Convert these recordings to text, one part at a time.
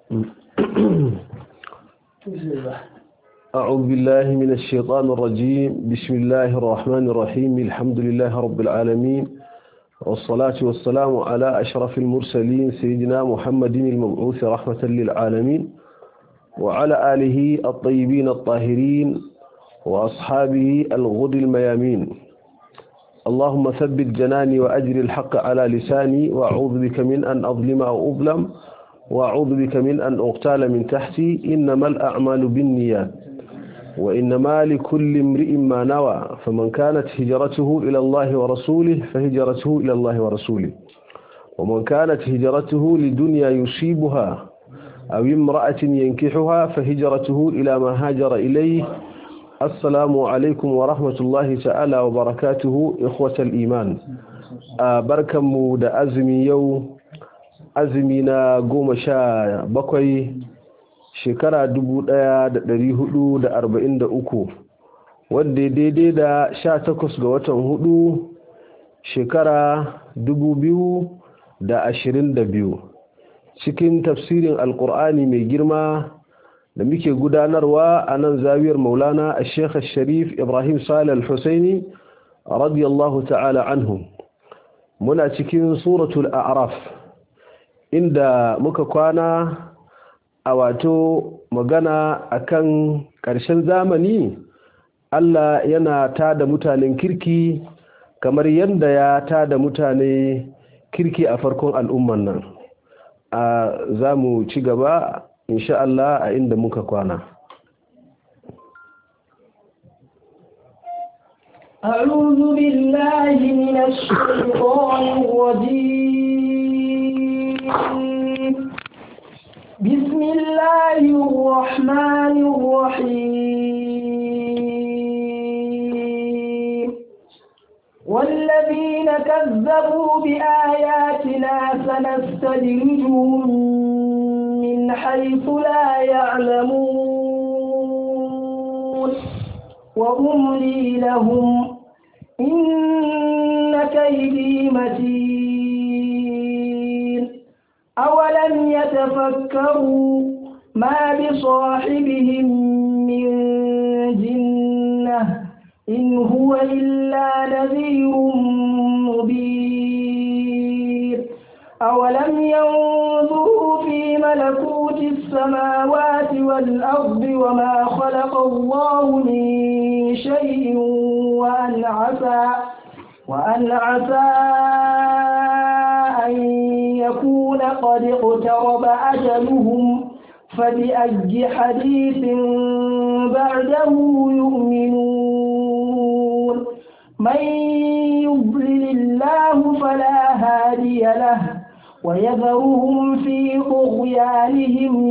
أعوذ بالله من الشيطان الرجيم بسم الله الرحمن الرحيم الحمد لله رب العالمين والصلاة والسلام على أشرف المرسلين سيدنا محمد المبعوث رحمة للعالمين وعلى آله الطيبين الطاهرين وأصحابه الغد الميامين اللهم ثبت جناني وأجر الحق على لساني وأعوذ بك من أن أظلم أو أظلم وأعوذ بك من أن أغتال من تحتي إنما الأعمال بالنيات وإنما لكل امرئ ما نوى فمن كانت هجرته إلى الله ورسوله فهجرته إلى الله ورسوله ومن كانت هجرته لدنيا يصيبها أو امرأة ينكحها فهجرته إلى ما هاجر إليه السلام عليكم ورحمة الله تعالى وبركاته إخوة الإيمان بركم دا أزمي يوم azumi na goma sha bakwai shekara dubu ɗaya da ɗari hudu da arba'in da uku wadda daidai da sha takwas ga watan hudu shekara dubu biyu da ashirin da biyu cikin tafsirin alkur'ani mai girma da muke gudanarwa a nan zawiyar maulana a shekha sharif ibrahim salih al-husaini radiyallahu ta'ala anhu muna cikin suratul a'raf inda muka kwana a wato magana akan ƙarshen zamani Allah yana tada mutanen kirki kamar yadda ya tada mutane kirki a farkon al'umman nan a za mu ci gaba insha Allah a inda muka kwana أعوذ بالله من الشيطان الرجيم بسم الله الرحمن الرحيم والذين كذبوا بآياتنا سنستدرجهم من حيث لا يعلمون وأملي لهم إن كيدي متين أولم يتفكروا ما بصاحبهم من جنة إن هو إلا نذير مبين أولم ينظروا في ملكوت السماوات والأرض وما خلق الله من شيء وأن عسى وأن عسى أن يكون قد اقترب أجلهم فبأي حديث بعده يؤمنون من يضلل الله فلا هادي له ويذرهم في طغيانهم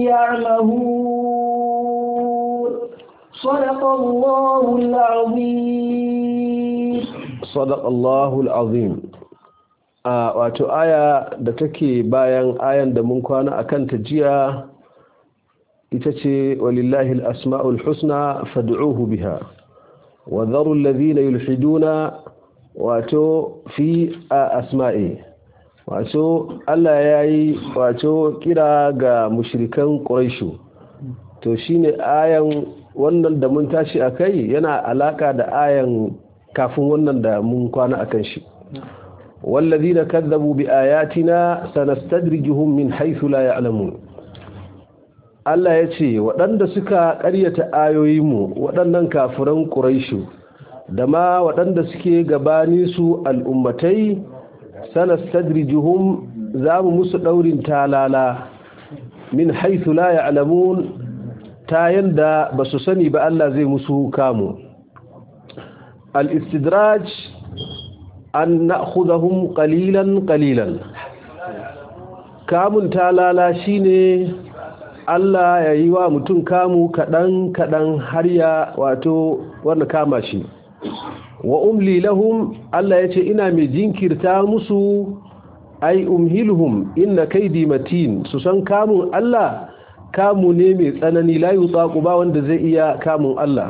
يعمهون صدق الله العظيم صدق الله العظيم a wato aya da take bayan ayan da mun kwana akan ta jiya ita ce walillahi al-asma'ul husna fad'uhu biha wa dharu alladhina yulhiduna wato fi asma'i wato Allah yayi wato kira ga mushrikan quraishu to shine ayan wannan da mun tashi akai yana alaka da ayan kafin wannan da mun kwana akan shi والذين كذبوا بآياتنا سنستدرجهم من حيث لا يعلمون Allah ya ce waɗanda suka ƙaryata ayoyinmu waɗannan kafiran ƙuraishu da ma waɗanda suke gabani su al'ummatai sanastadrijuhum za mu musu ɗaurin talala min haithu la ya'lamun ta yanda ba su sani ba Allah zai musu kamu al-istidraj an na'khudhahum qalilan qalilan kamun talala shine Allah ya yi wa mutum kamu kadan kadan har ya wato wanda kama shi wa umli lahum Allah yace ina mai jinkirta musu ai umhilhum inna kaidi matin su san kamun Allah kamu ne mai tsanani la yutaqu ba wanda zai iya kamun Allah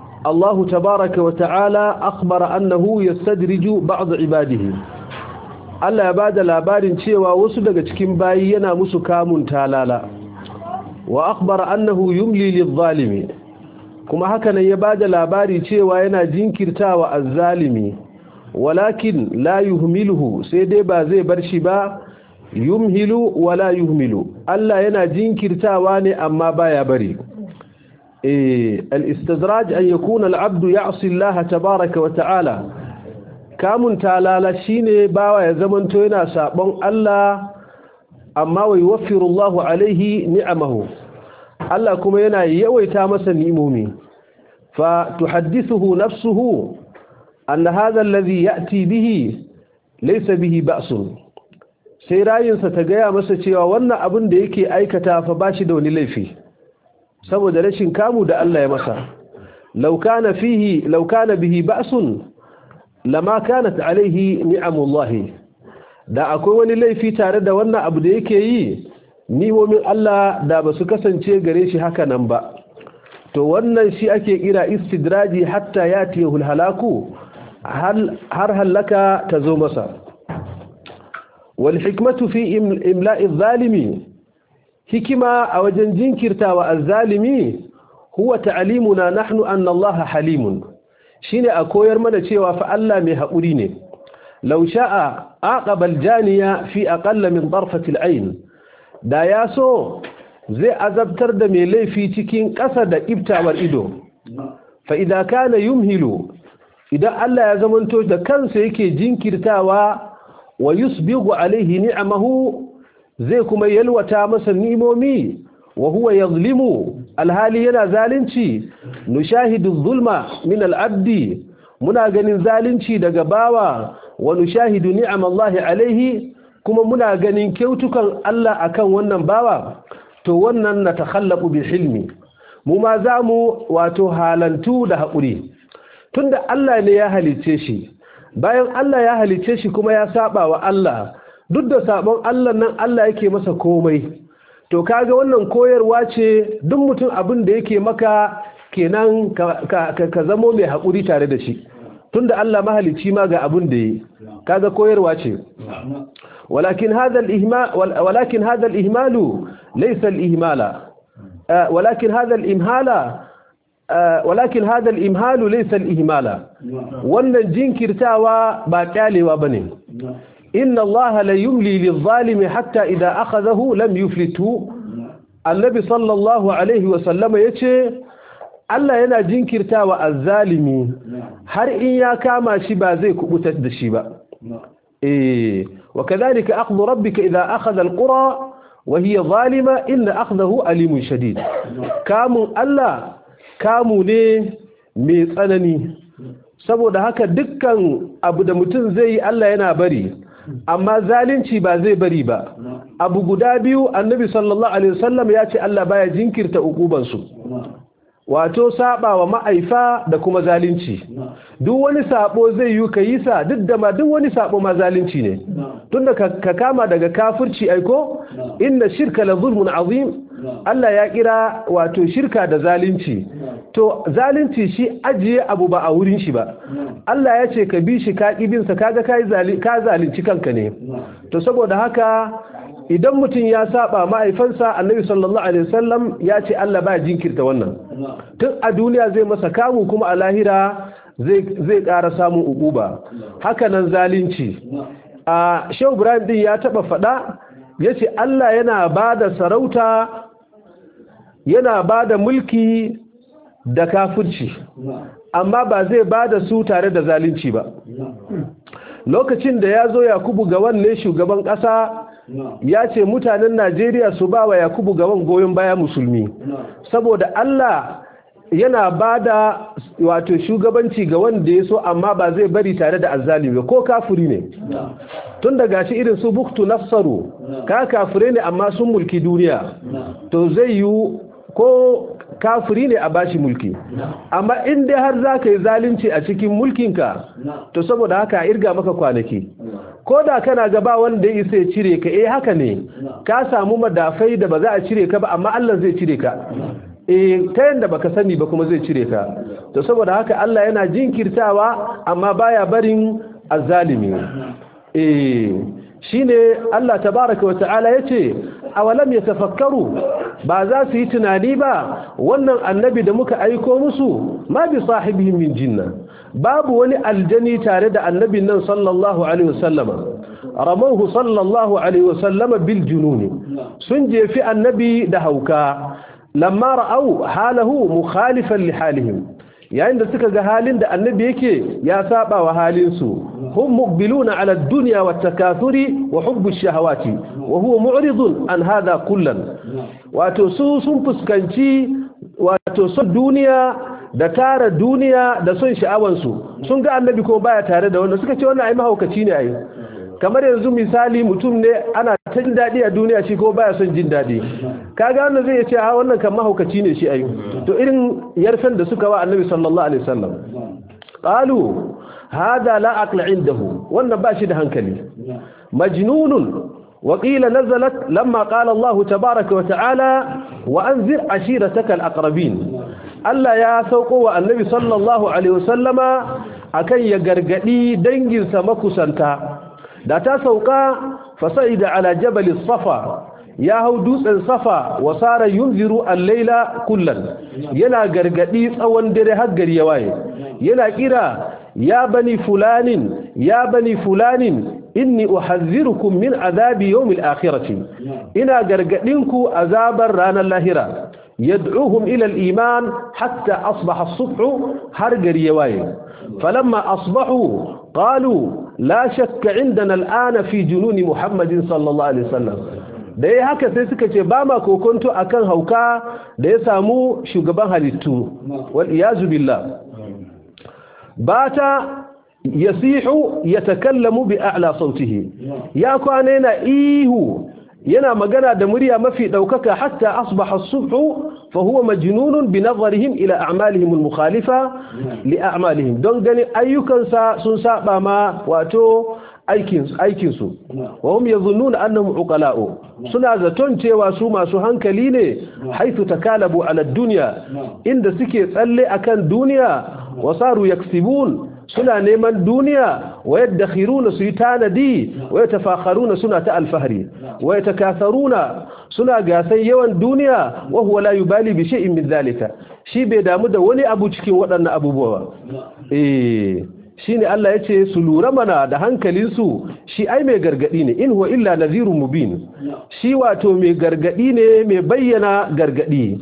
الله تبارك وتعالى أخبر أنه يستدرج بعض عباده Allah ya bada labarin cewa wasu daga cikin bayi yana musu kamun talala wa akhbara annahu yumli lidh-zalimi kuma haka nan ya bada labari cewa yana jinkirtawa az-zalimi walakin la yuhmiluhu sai dai ba zai bar shi ba yumhilu wala yuhmilu Allah yana jinkirtawa ne amma baya bari eh al-istidraj an yakuna al-abdu ya'si Allah tabaaraka wa ta'ala kamun talala shine bawa ya zamanto yana sabon Allah amma wa yuwaffiru Allahu alaihi ni'amahu Allah kuma yana yawaita masa ni'imomi fa tuhaddithuhu nafsuhu anna hadha alladhi ya'ti bihi laysa bihi ba'sun sai rayinsa ta gaya masa cewa wannan abin da yake aikata fa bashi da wani laifi saboda rashin kamu da Allah ya masa law kana fihi law kana bihi ba'sun lama kanat alaihi ni'amullahi da akwai wani laifi tare da wannan abu da yake yi ni'imomin Allah da ba su kasance gare shi haka nan ba to wannan shi ake kira istidraji hatta yatiyahul halaku har halaka ta zo masa wal hikmatu fi imla'i zalimi hikima a wajen jinkirtawa az-zalimi huwa ta'limuna nahnu anna Allah halimun shine a koyar mana cewa fa Allah mai haƙuri ne law sha'a aqaba al-janiya fi aqalla min darfati al-ayn da ya so zai azabtar da mai laifi cikin ƙasa da iftawar ido fa idza kana yumhilu idan Allah ya zamanto da kansa yake jinkirtawa wa yusbigu alaihi ni'amahu zai kuma yalwata masa ni'imomi wa huwa yazlimu alhali yana zalunci nushahidu zulma min al'abdi muna ganin zalunci daga bawa wa nushahidu ni'amallahi alaihi kuma muna ganin kyautukan Allah akan wannan bawa to wannan na takhallabu bi hilmi mu ma zamu wato halantu da haƙuri tunda Allah ne ya halice shi bayan Allah ya halice shi kuma ya saba wa Allah duk da sabon Allah nan Allah yake masa komai to kaga wannan koyarwa ce duk mutum abin da yake maka kenan ka, ka, zamo mai haƙuri tare da shi tunda Allah mahalici ma ga abin da yi kaga koyarwa ce walakin hadha al-ihmal walakin hadha al-ihmalu laysa al-ihmala walakin hadha al-imhala walakin hadha al-imhalu laysa al-ihmala wannan jinkirtawa ba kyalewa bane inna allaha la yumli lidh-dhalimi hatta idha akhadhahu lam yuflithu annabi sallallahu alaihi wa sallama yace Allah yana jinkirtawa az-zalimi har in ya kama shi ba zai kubutar da shi ba eh wa kadhalika akhdhu rabbika idha akhadha al-qura wa hiya zalima inna akhdahu alimun shadid kamun Allah kamu ne mai tsanani saboda haka dukkan abu da mutum zai yi Allah yana bari amma zalunci ba zai bari ba abu guda biyu annabi sallallahu alaihi wasallam ya ce Allah baya jinkirta ukubansu wato saba wa ma'aifa da kuma zalunci duk wani sabo zai yi ka yi sa duk da ma duk wani sabo ma zalunci ne tunda ka kama daga kafirci aiko inna shirka la zulmun azim Allah ya kira wato shirka da zalunci to zalunci shi ajiye abu ba a wurin shi ba Allah ya ce ka bi shi ka kibin sa kaga kai ka zalunci kanka ne to saboda haka idan mutum ya saba ma'aifansa annabi sallallahu alaihi wasallam ya ce Allah ba jinkirta wannan tun a duniya zai masa kamu kuma a lahira zai zai ƙara samun ukuba haka nan zalunci a Shehu Ibrahim din ya taba fada yace Allah yana bada sarauta yana bada mulki da kafirci amma ba zai bada su tare da zalunci ba lokacin da ya zo Yakubu ga wanne shugaban ƙasa ya ce mutanen Najeriya su ba wa Yakubu gaban goyon baya musulmi saboda Allah yana ba da wato shugabanci ga wanda ya so amma ba zai bari tare da azzalimi ko kafiri ne tun da gashi irin su buktu nafsaru ka kafire ne amma sun mulki duniya to zai yi ko kafiri ne a bashi mulki amma in dai har za ka yi zalunci a cikin mulkinka to saboda haka irga maka kwanaki ko da kana gaba wanda ya isa ya cire ka eh haka ne ka samu madafai da ba za a cire ka ba amma Allah zai cire ka eh ta yanda baka sani ba kuma zai cire ka to saboda haka Allah yana jinkirtawa amma baya barin azzalimi eh shine Allah tabaraka wata'ala yace awalam yatafakkaru ba za su yi tunani ba wannan annabi da muka aiko musu ma bi sahibihim min jinna babu wani aljani tare da annabin nan sallallahu alaihi wasallama ramahu sallallahu alaihi wasallama bil jununi sun jefi annabi da hauka lamma ra'au halahu mukhalifan li halihim yayin da suka ga halin da annabi yake ya saba wa halinsu hum muqbiluna ala ad-dunya wat takathuri wa hubbu ash-shahawati wa huwa mu'ridun an hadha kullan wato su sun fuskanci wato son duniya da tara duniya da son sha'awansu sun ga annabi ko baya tare da wanda suka ce wannan ai mahaukaci ne ai kamar yanzu misali mutum ne ana ta jin daɗi a duniya shi ko baya son jin daɗi kaga wannan zai ce a wannan kan mahaukaci ne shi ayu to irin yarfen da suka wa annabi sallallahu alaihi wasallam qalu hada la aqla indahu wannan ba shi da hankali majnunun وقيل نزلت لما قال الله تبارك وتعالى وأنذر عشيرتك الأقربين Allah ya sauko wa annabi sallallahu alaihi wasallama akan ya gargadi danginsa makusanta da ta sauka fasa'ida ala jabal safa ya hau dutsen safa wa sara yunziru al-laila kullan yana gargadi tsawon dare har gari ya waye yana kira ya bani fulanin ya bani fulanin inni uhazzirukum min azabi yawmil akhirati ina gargadinku azabar ranar lahira يدعوهم إلى الإيمان حتى أصبح الصبح هرقر يواي فلما أصبحوا قالوا لا شك عندنا الآن في جنون محمد صلى الله عليه وسلم da ya haka sai suka ce ba ma kokonto akan hauka da ya samu shugaban halittu wal iyazu billah bata yasihu yatakallamu bi a'la sautihi ya kwana yana ihu yana magana da murya mafi daukaka hatta asbaha as-subhu fa huwa majnunun bi nazarihim ila a'malihim al-mukhalifa li a'malihim don gani ayyukansa sun saba ma wato aikin aikin su wa hum yadhunnuna annahum uqala'u suna zaton cewa su masu hankali ne haythu takalabu ala ad-dunya inda suke tsalle akan duniya wasaru yaksibun suna neman duniya wa yaddakhiruna su yi tanadi wa yatafakharuna suna ta alfahari wa yatakatharuna suna gasan yawan duniya wa huwa la yubali bi shay'in min zalika shi bai damu da wani abu cikin waɗannan abubuwa eh shine Allah yace su lura mana da hankalin su shi ai mai gargadi ne in huwa illa nadhirun mubin shi wato mai gargadi ne mai bayyana gargadi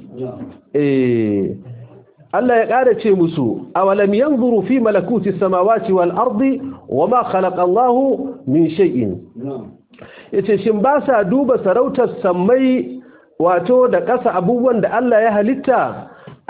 eh Allah ya ƙara ce musu awalam yanzuru fi malakuti samawati wal ardi wama khalaqa Allah min shay'in yace shin ba sa duba sarautar sammai wato da ƙasa abubuwan da Allah ya halitta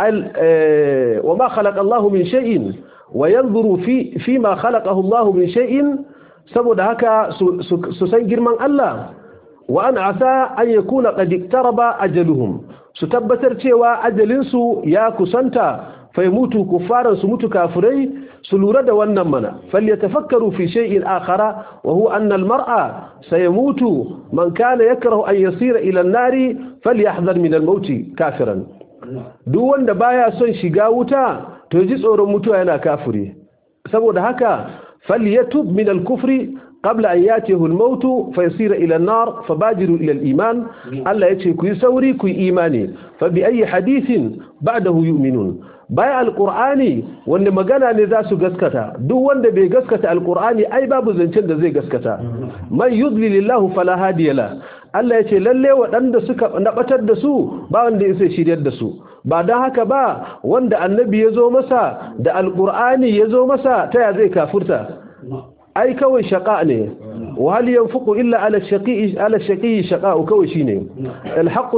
wama khalaqa Allah min shay'in wa yanzuru fi fi ma khalaqahu Allah min shay'in saboda haka su san girman Allah wa an asa an yakuna qad iktaraba ajaluhum su tabbatar cewa ajalinsu ya kusanta fai mutu kufaran su mutu kafirai su lura da wannan mana falyatafakkaru fi shay'in akhara wa huwa anna al-mar'a sayamutu man kana yakrahu an yasira ila an-nari falyahdhar min al-maut kafiran duk wanda baya son shiga wuta to ji tsoron mutuwa yana kafiri saboda haka falyatub min al-kufri قبل أن يأتيه الموت فيصير إلى النار فبادروا إلى الإيمان ألا يتشي كي سوري كي إيماني فبأي حديث بعده يؤمنون بايع القرآن وأن مغانا نذاس قسكتا دو وان بي قسكتا القرآن أي باب زنشن زي قسكتا من يضلل الله فلا هادي له Allah ya ce lalle waɗanda suka nabatar da su ba wanda ya sai shiryar da su ba don haka ba wanda annabi ya zo masa da alƙur'ani ya zo masa ta ya zai kafurta ai kawai shaƙa ne wa hal yanfuqu illa ala shaqi ala shaqi shaqa kawai shine alhaqu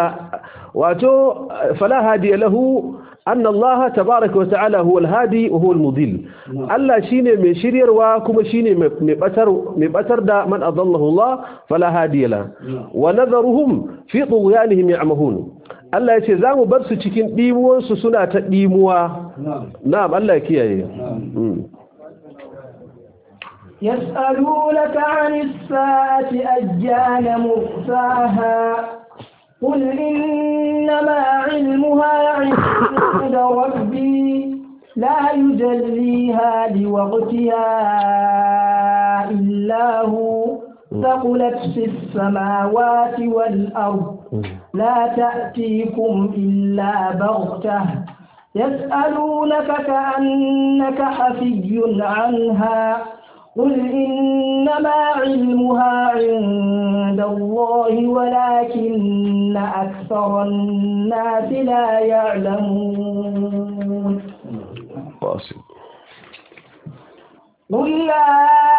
wato fala hadiya lahu anna Allah tabaaraka wa ta'ala huwa alhadi wa huwa almudil Allah shine mai shiryarwa kuma shine mai batar mai batar da man adallahu Allah fala hadiya la wa nadharuhum fi tughyanihim ya'mahun Allah ya ce za mu bar su cikin dimuwansu suna ta dimuwa na'am Allah ya kiyaye يسألونك عن الساعة أجان مرساها قل إنما علمها عند ربي لا يجليها لوقتها إلا هو ثقلت في السماوات والأرض لا تأتيكم إلا بغتة يسألونك كأنك حفي عنها قل إنما علمها عند الله ولكن أكثر الناس لا يعلمون واصل قل لا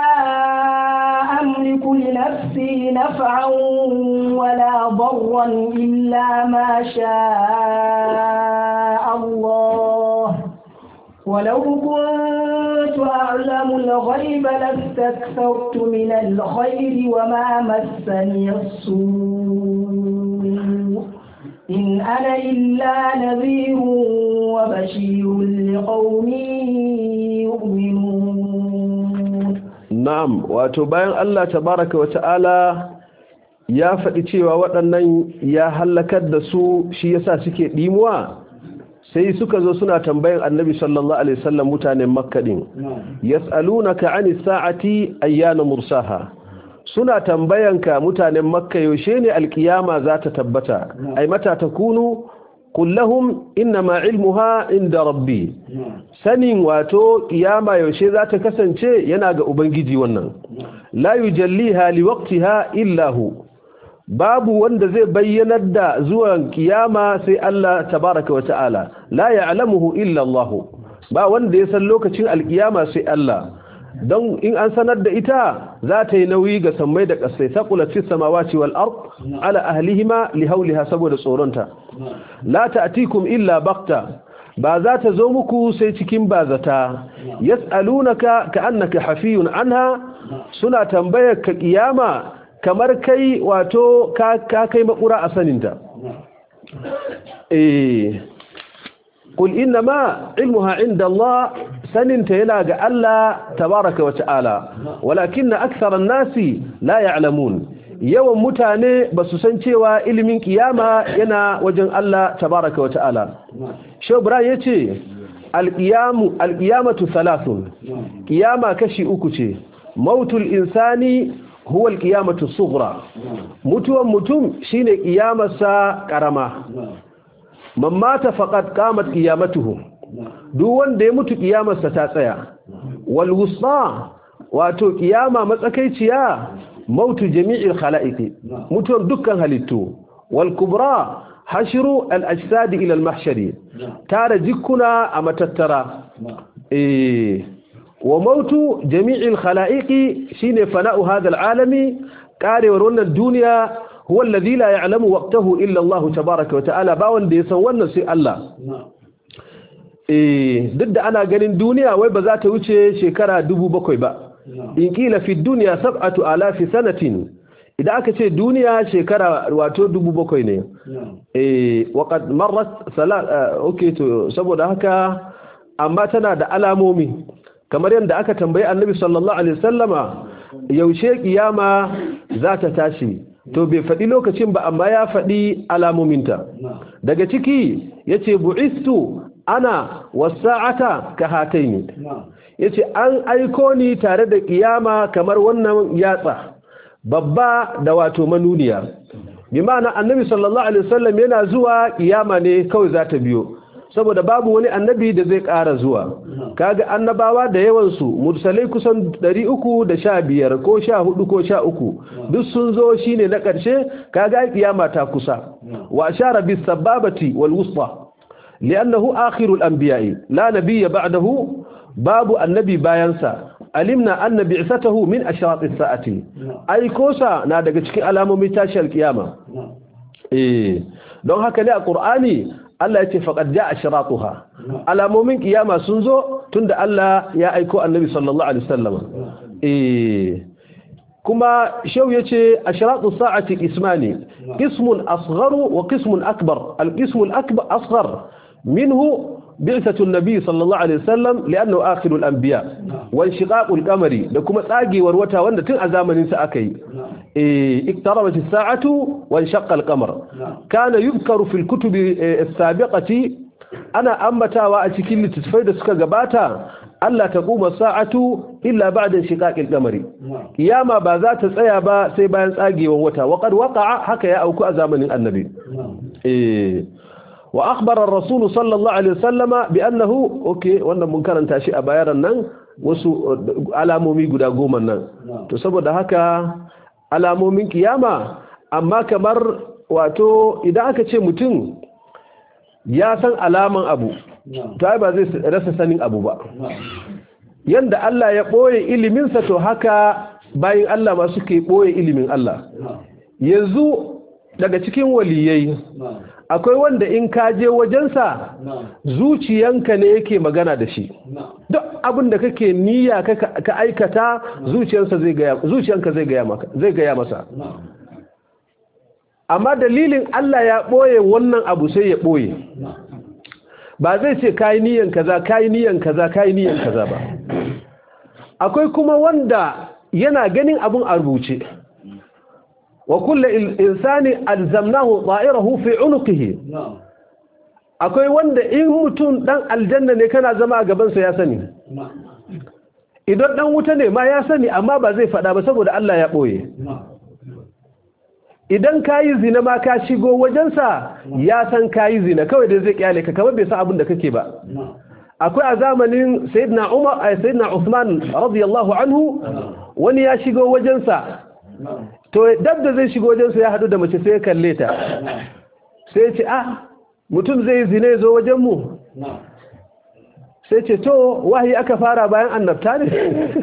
أملك لنفسي نفعا ولا ضرا إلا ما شاء الله ولو كنت أعلم الغيب لاستكثرت من الخير وما مسني السوء إن أنا إلا نذير وبشير لقوم يؤمنون na'am wato bayan Allah tabaraka wa ta'ala ya faɗi cewa waɗannan ya hallakar da su shi yasa suke ɗimuwa sai suka zo suna tambayan annabi sallallahu alaihi wasallam mutanen makka din yas'alunaka 'anis sa'ati ayyana mursaha suna tambayanka mutanen makka yaushe ne alkiyama za ta tabbata ai mata takunu qul lahum inma ilmuha inda rabbi sanin wato kiyama yaushe za ta kasance yana ga ubangiji wannan la yujalliha liwaqtiha illa hu babu wanda zai bayyanar da zuwan kiyama sai Allah tabaraka wa ta'ala la ya'lamuhu illa Allah ba wanda ya san lokacin alkiyama sai Allah don in an sanar da ita za ta yi nauyi ga sammai da ƙasai saqulat fis samawati wal ard ala ahlihima li hawliha saboda tsoronta la ta'tikum illa bakta ba za ta zo muku sai cikin bazata yas'alunaka ka'annaka hafiyun anha suna tambayar ka kiyama kamar kai wato ka kai makura a saninta eh qul inna ma ilmuha inda Allah saninta yana ga Allah tabaraka wa ta'ala walakinna aktharan nasi la ya'lamun yawan mutane ba su san cewa ilimin kiyama yana wajen Allah tabaraka wa ta'ala shobra yace alqiyamu alqiyamatu thalathun kiyama kashi uku ce mautul insani huwa alqiyamatu sughra mutuwan mutum shine kiyamarsa karama man mata faqad qamat qiyamatuhu duk wanda ya mutu kiyamarsa ta tsaya wal wusta wato kiyama matsakaiciya mautu jami'il khalaiqi mutuwan dukkan halittu wal kubra hashru al ajsad ila al mahshari tara jikkuna a matattara eh wa mautu jami'il khalaiqi shine fana'u hadha al alami karewar wannan duniya huwa alladhi la ya'lamu waqtahu illa Allah tabaaraka wa ta'ala ba wanda ya san wannan sai Allah eh duk da ana ganin duniya wai ba za ta wuce shekara bakwai ba in kila fi dunya sab'atu alafi sanatin idan aka ce duniya shekara wato bakwai ne eh waqad marrat salat okay to saboda haka amma tana da alamomi kamar yadda aka tambayi annabi sallallahu alaihi wasallama yaushe kiyama za ta tashi to bai faɗi lokacin ba amma ya faɗi alamominta daga ciki yace bu'istu ana wasa'ata ka hataini yace an aiko ni tare da kiyama kamar wannan yatsa babba da wato manuniya bi ma'ana annabi sallallahu alaihi wasallam yana zuwa kiyama ne kawai za ta biyo saboda babu wani annabi da zai ƙara zuwa kaga annabawa da yawan su mursalai kusan 315 ko 14 ko 13 duk sun zo shine na ƙarshe kaga kiyama ta kusa wa ashara bis sababati wal wusta li'annahu akhirul anbiya'i la nabiyya ba'dahu babu annabi bayansa alimna anna bi'satahu min ashrat as-sa'ati ai kosa na daga cikin alamomin tashiyar kiyama eh don haka ne a qur'ani Allah ya ce faqad ja'a ashratuha alamomin kiyama sun zo tunda Allah ya aiko annabi sallallahu alaihi wasallam eh kuma shau yace ashratu sa'ati ismani qismun asgharu wa qismun akbar al-qismu al-akbar asghar minhu بعثة النبي صلى الله عليه وسلم لأنه آخر الأنبياء وانشقاق القمر لكم تاقي وروتا وانا تن أزامن سأكي إيه اقتربت الساعة وانشق القمر كان يذكر في الكتب السابقة أنا أمتا وأتكين لتتفيد سكا قباتا Allah ta kuma sa'atu illa ba'da shiqaqil qamari kiyama ba za ta tsaya ba sai bayan tsagewan wata wa qad waqa'a haka ya auku a zamanin annabi eh wa akhbara ar-rasul sallallahu alaihi wasallama bi annahu okay wannan mun karanta shi a bayaran nan wasu alamomi guda goma nan to saboda haka alamomin kiyama amma kamar wato idan aka ce mutum ya san alaman abu to ai ba zai rasa sanin abu ba yanda Allah ya boye iliminsa to haka bayin Allah ma suke boye ilimin Allah yanzu daga cikin waliyai akwai wanda in ka je wajensa zuciyanka ne yake magana da shi duk abin da kake niyya ka aikata zuciyansa zai gaya zuciyanka zai gaya maka zai gaya masa amma dalilin Allah ya boye wannan abu sai ya boye ba zai ce kayi niyan kaza kayi niyan kaza kayi niyan kaza ba akwai kuma wanda yana ganin abun a rubuce wa kullu insani alzamnahu ta'irahu fi unuqihi akwai wanda in mutum dan aljanna ne kana zama a gaban sa ya sani idan dan wuta ne ma ya sani amma ba zai fada ba saboda Allah ya boye idan kayi zina ma ka shigo wajensa ya san kayi zina kawai da zai kyale ka kamar bai san abin da kake ba akwai a zamanin sayyidina Umar ay sayyidina Uthman radiyallahu anhu wani ya shigo wajensa to dab da zai shigo wajensa ya hadu da mace sai ya kalle ta sai ya ce ah mutum zai zina ya zo wajen mu sai ce to wahayi aka fara bayan annabta ne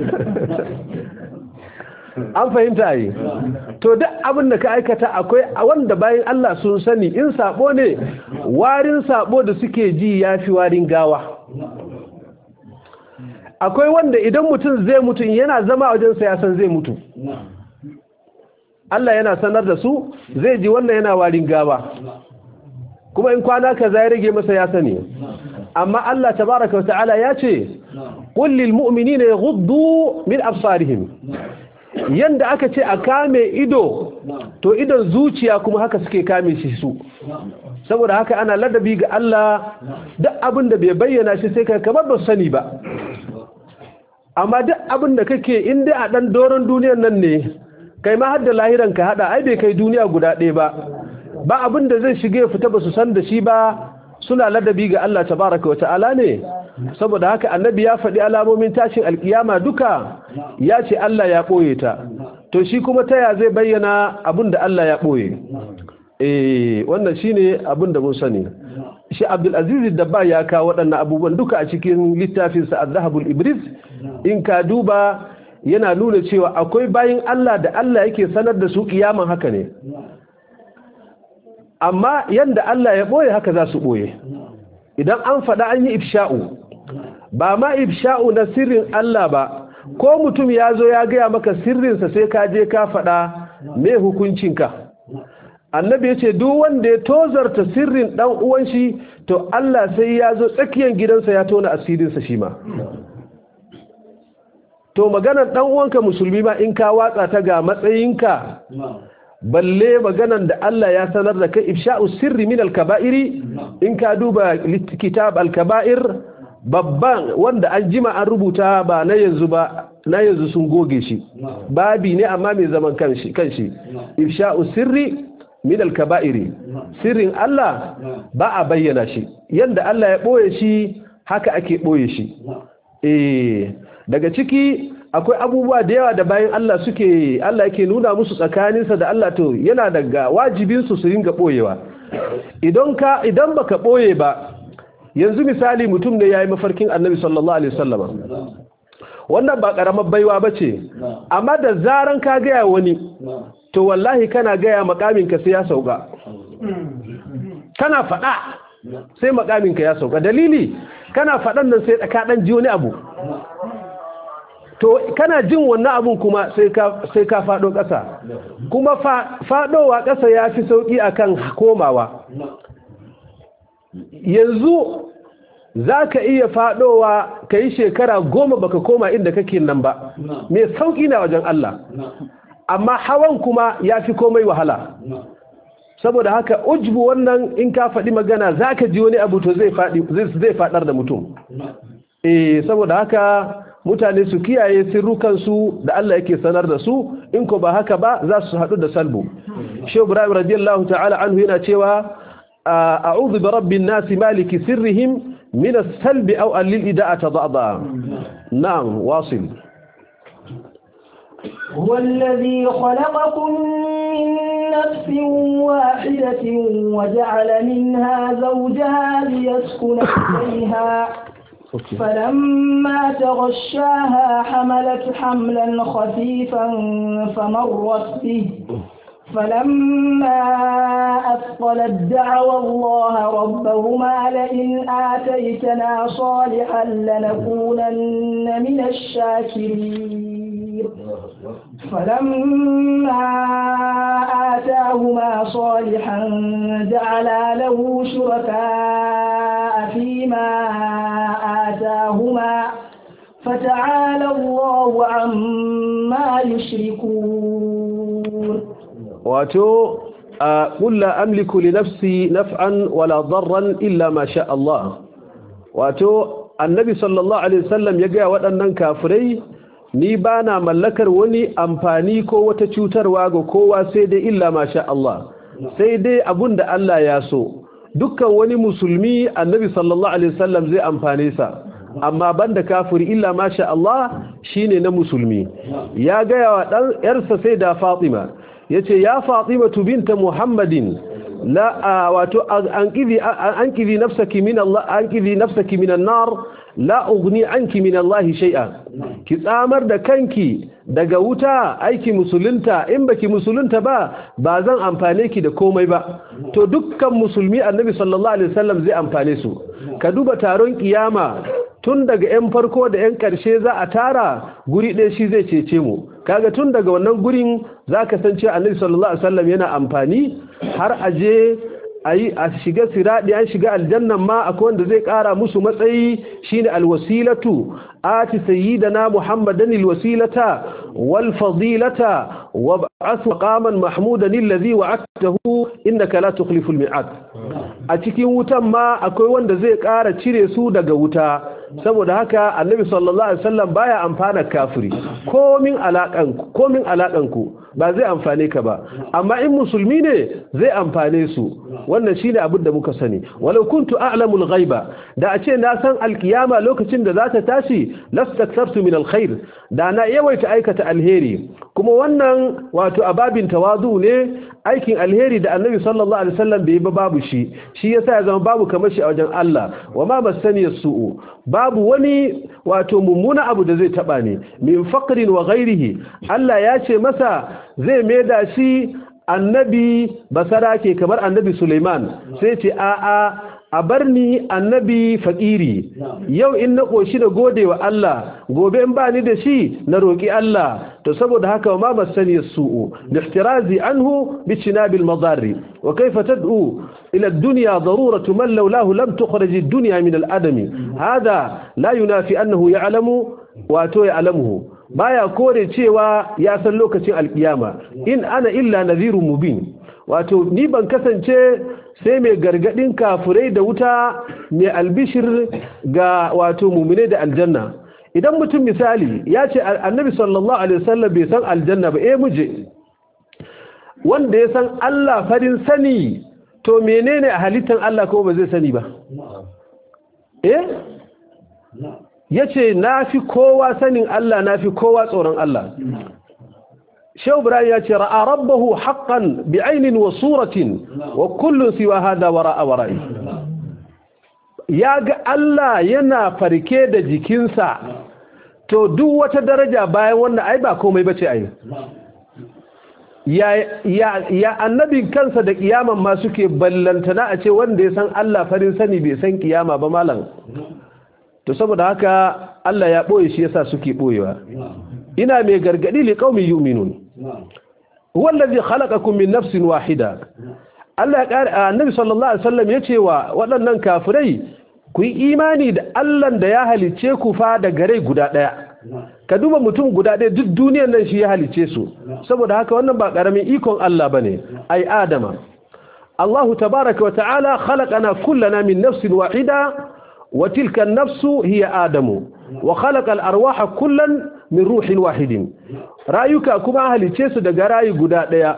an fahimta yi to duk abin da ka aikata akwai wanda bayan Allah sun sani in sabo ne warin sabo da suke ji yafi warin gawa akwai wanda idan mutum zai mutu yana zama wajen sa ya san zai mutu Allah yana sanar da su zai ji wannan yana warin gawa kuma in kwana kaza ya rage masa ya sani amma Allah tabaraka wa ta'ala ya ce qul lil mu'minina yaghuddu min absarihim yanda aka ce a kame ido to idon zuciya kuma haka suke kame shi su saboda haka ana ladabi ga Allah duk abin da bai bayyana shi sai kai kamar ba sani ba amma duk abin da kake in dai a dan doron duniyar nan ne kai ma har da lahiran ka hada ai bai kai duniya guda ɗaya ba ba abin da zai shige fita ba su san da shi ba suna ladabi ga Allah tabaraka wata'ala ne saboda haka annabi ya faɗi alamomin tashin alkiyama duka ya ce Allah ya ɓoye ta to shi kuma ta ya zai bayyana abin da Allah ya ɓoye eh wannan shine abin da mun sani shi Abdul Aziz Dabba ya kawo waɗannan abubuwan duka a cikin littafin sa Az-Zahabul Ibris in ka duba yana nuna cewa akwai bayin Allah da Allah yake sanar da su kiyaman haka ne amma yanda Allah ya ɓoye haka za su ɓoye idan an faɗa an yi ifsha'u ba ma ifsha'u na sirrin Allah ba ko mutum ya zo ya gaya maka sirrinsa sai ka je ka faɗa me hukuncinka annabi ya ce duk wanda ya tozarta sirrin ɗan uwan shi to Allah sai ya zo tsakiyar gidansa ya tona asirinsa shi ma to maganar ɗan uwanka musulmi ma in ka watsa ta ga matsayinka balle maganan da Allah ya sanar da kai ifsha'u sirri min al-kaba'iri in ka duba kitab al-kaba'ir babban wanda an jima an rubuta ba na yanzu ba na yanzu sun goge shi babi ne amma mai zaman kanshi kanshi ifsha'u sirri min al-kaba'iri sirrin Allah ba a bayyana shi yanda Allah ya boye shi haka ake boye shi eh daga ciki akwai abubuwa da yawa da bayan Allah suke Allah yake nuna musu tsakaninsa da Allah to yana daga wajibinsu su ringa boyewa idan ka idan baka boye ba yanzu misali mutum ne yayi mafarkin Annabi sallallahu alaihi wasallama wannan ba karamar baiwa bace amma da zaran ka ga wani to wallahi kana ga ya makamin ka sai ya sauka kana fada sai makamin ka ya sauka dalili kana fadan nan sai ka dan ji wani abu to kana jin wannan abun kuma sai ka sai ka fado ƙasa kuma fadowa ƙasa yafi sauki akan komawa yanzu zaka iya fadowa kai shekara goma baka koma inda kake nan ba me sauki na wajen Allah amma hawan kuma yafi komai wahala saboda haka ujbu wannan in ka faɗi magana zaka ji wani abu to zai faɗi zai faɗar da mutum eh saboda haka mutane su kiyaye sirrukansu da Allah yake sanar da su in ko ba haka ba za su haɗu da salbu shi ibrahim radiyallahu ta'ala anhu yana cewa a'udhu bi rabbin nasi maliki sirrihim min as-salbi aw al-ida'ati da'da na'am wasil هو الذي خلقكم من نفس واحدة وجعل منها زوجها ليسكن إليها فلما تغشاها حملت حملا خفيفا فمرت به فلما أثقلت دعوى الله ربهما لئن آتيتنا صالحا لنكونن من الشاكرين فلما آتاهما صالحا جعلا له شركاء فيما آتاهما فتعالى الله عما يشركون wato قل لا أملك لنفسي نفعا ولا ضرا إلا ما شاء الله wato annabi sallallahu alaihi wasallam ya ga waɗannan kafirai ni bana mallakar wani amfani ko wata cutarwa ga kowa sai dai illa masha Allah sai dai abunda Allah ya so dukkan wani musulmi annabi sallallahu alaihi wasallam zai amfane sa amma banda kafiri illa masha Allah shine na musulmi ya ga wa dan yarsa sai da Fatima yace ya Fatima binta Muhammadin la wato anqidhi anqidhi nafsaki min Allah anqidhi nafsaki min an-nar la ughni anki min Allah shay'a ki tsamar da kanki daga wuta aiki musulunta in baki musulunta ba ba zan amfane ki da komai ba to dukkan musulmi annabi sallallahu alaihi wasallam zai amfane su ka duba taron kiyama tun daga 'yan farko da 'yan ƙarshe za a tara guri ɗaya shi zai cece mu kaga tun daga wannan gurin za ka san cewa annabi sallallahu alaihi wasallam yana amfani har aje ayi a shiga siradi an shiga aljannan ma akwai wanda zai ƙara musu matsayi shine alwasilatu ati sayyidina muhammadan alwasilata wal fadilata wab'ath maqaman mahmudan alladhi wa'adtahu innaka la tukhlifu almi'ad a cikin wutan ma akwai wanda zai ƙara cire su daga wuta saboda haka annabi sallallahu alaihi wasallam baya amfana kafiri komin alakan komin alakan ku ba zai amfane ka ba amma in musulmi ne zai amfane su wannan shine abin da muka sani walau kuntu a'lamul ghaiba da a ce na san alkiyama lokacin da za ta tashi lastaktartu min alkhair da na yawaita aikata alheri kuma wannan wato ababin tawazu ne aikin alheri da annabi sallallahu alaihi wasallam bai ba babu shi shi yasa ya zama babu kamar shi a wajen Allah wa ma masani su'u babu wani wato mummuna abu da zai taba ne min faqrin wa ghairihi Allah ya ce masa zai maida shi annabi basara ke kamar annabi Suleiman sai ce a a a bar ni annabi fakiri yau in na koshi da gode wa Allah gobe in ba ni da shi na roki Allah to saboda haka ma masani su'u lihtirazi anhu bi cinabil madarri wa kayfa tad'u ila ad-dunya daruratu man lawlahu lam tukhrij ad-dunya min al-adami hada la yunafi annahu ya'lamu wa to ya'lamuhu baya kore cewa ya san lokacin alkiyama in ana illa nadhirun mubin wato ni ban kasance sai mai gargadin kafirai da wuta mai albishir ga wato mumine da aljanna idan mutum misali ya ce annabi sallallahu alaihi wasallam bai san aljanna ba eh muje wanda ya san Allah farin sani to menene a halittar Allah kuma ba zai sani ba eh yace nafi kowa sanin Allah nafi kowa tsoron Allah Shehu Ibrahim ya ce ra'a rabbahu haqqan bi'ainin wa suratin wa kullun siwa hada wara'a wara'i ya ga Allah yana farke da jikinsa to duk wata daraja bayan wannan ai ba komai bace ai ya ya ya annabin kansa da kiyaman ma suke ballantana a ce wanda ya san Allah farin sani bai san kiyama ba malam to saboda haka Allah ya boye shi yasa suke boyewa ina mai gargadi li qaumi yu'minun huwa allazi khalaqakum min nafsin wahida Allah ya kare annabi sallallahu alaihi wasallam yace wa waɗannan kafirai ku yi imani da Allah da ya halice ku fa da gare guda daya ka duba mutum guda ɗaya duk duniyar nan shi ya halice su saboda haka wannan ba karamin ikon Allah bane ai adama Allah tabaaraka wa ta'ala khalaqana kullana min nafsin wahida wa tilka an-nafsu hiya adamu wa khalaqa al-arwaha kullan min ruhin wahidin rayuka kuma halice su daga rayi guda daya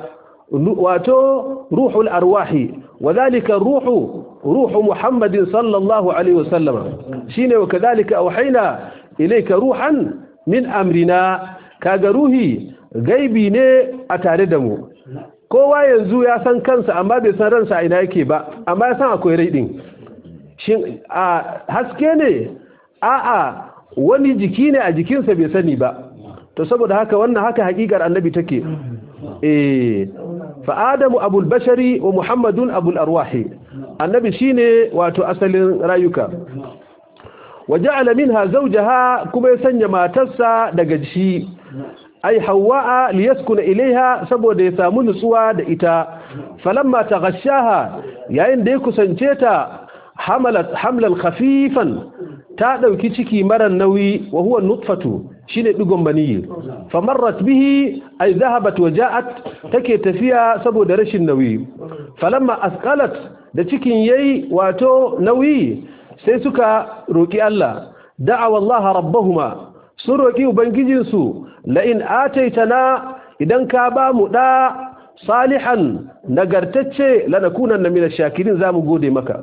wato ruhul arwahi wadhalika ruhu ruhu muhammadin sallallahu alaihi wasallam shine wa kadhalika awhayna ilayka ruhan min amrina kaga ruhi gaibi ne a tare da mu kowa yanzu ya san kansa amma bai san ransa a ina yake ba amma ya san akwai rai din shin a haske ne a'a wani jiki ne a jikinsa bai sani ba to saboda haka wannan haka hakikar annabi take eh fa adamu abul bashari wa muhammadun abul arwahi annabi shine wato asalin rayuka waja'ala minha zawjaha kuma ya sanya matarsa daga shi ai hawa'a liyaskuna ilaiha saboda ya samu nutsuwa da ita falamma taghashaha yayin da ya kusance ta hamalat hamlan khafifan ta dauki ciki mara nauyi wa huwa nutfatu shine digon maniyi famarrat bihi ay dhahabat wa ja'at take tafiya saboda rashin nauyi falamma asqalat da cikin yayi wato nauyi sai suka roki Allah da'a wallaha rabbahuma sun roki ubangijinsu la in ataitana idan ka ba mu da salihan nagartacce lanakunanna min ash-shakirin zamu gode maka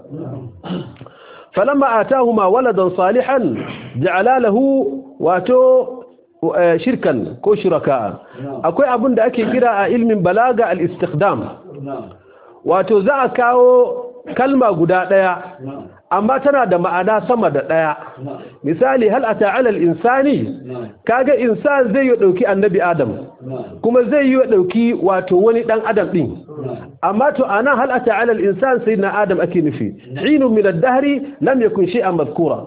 falamma atahuma waladan salihan ja'ala lahu wato shirkan ko shuraka akwai abin da ake kira a ilmin balaga al-istikdam wato za a kawo kalma guda daya amma tana da ma'ana sama da daya misali hal ata ala al-insani kaga insan zai yi dauki annabi adam kuma zai yi dauki wato wani dan adam din amma to ana hal ata ala al-insan sayyidina adam ake nufi hinun min ad-dahri lam yakun shay'an madhkura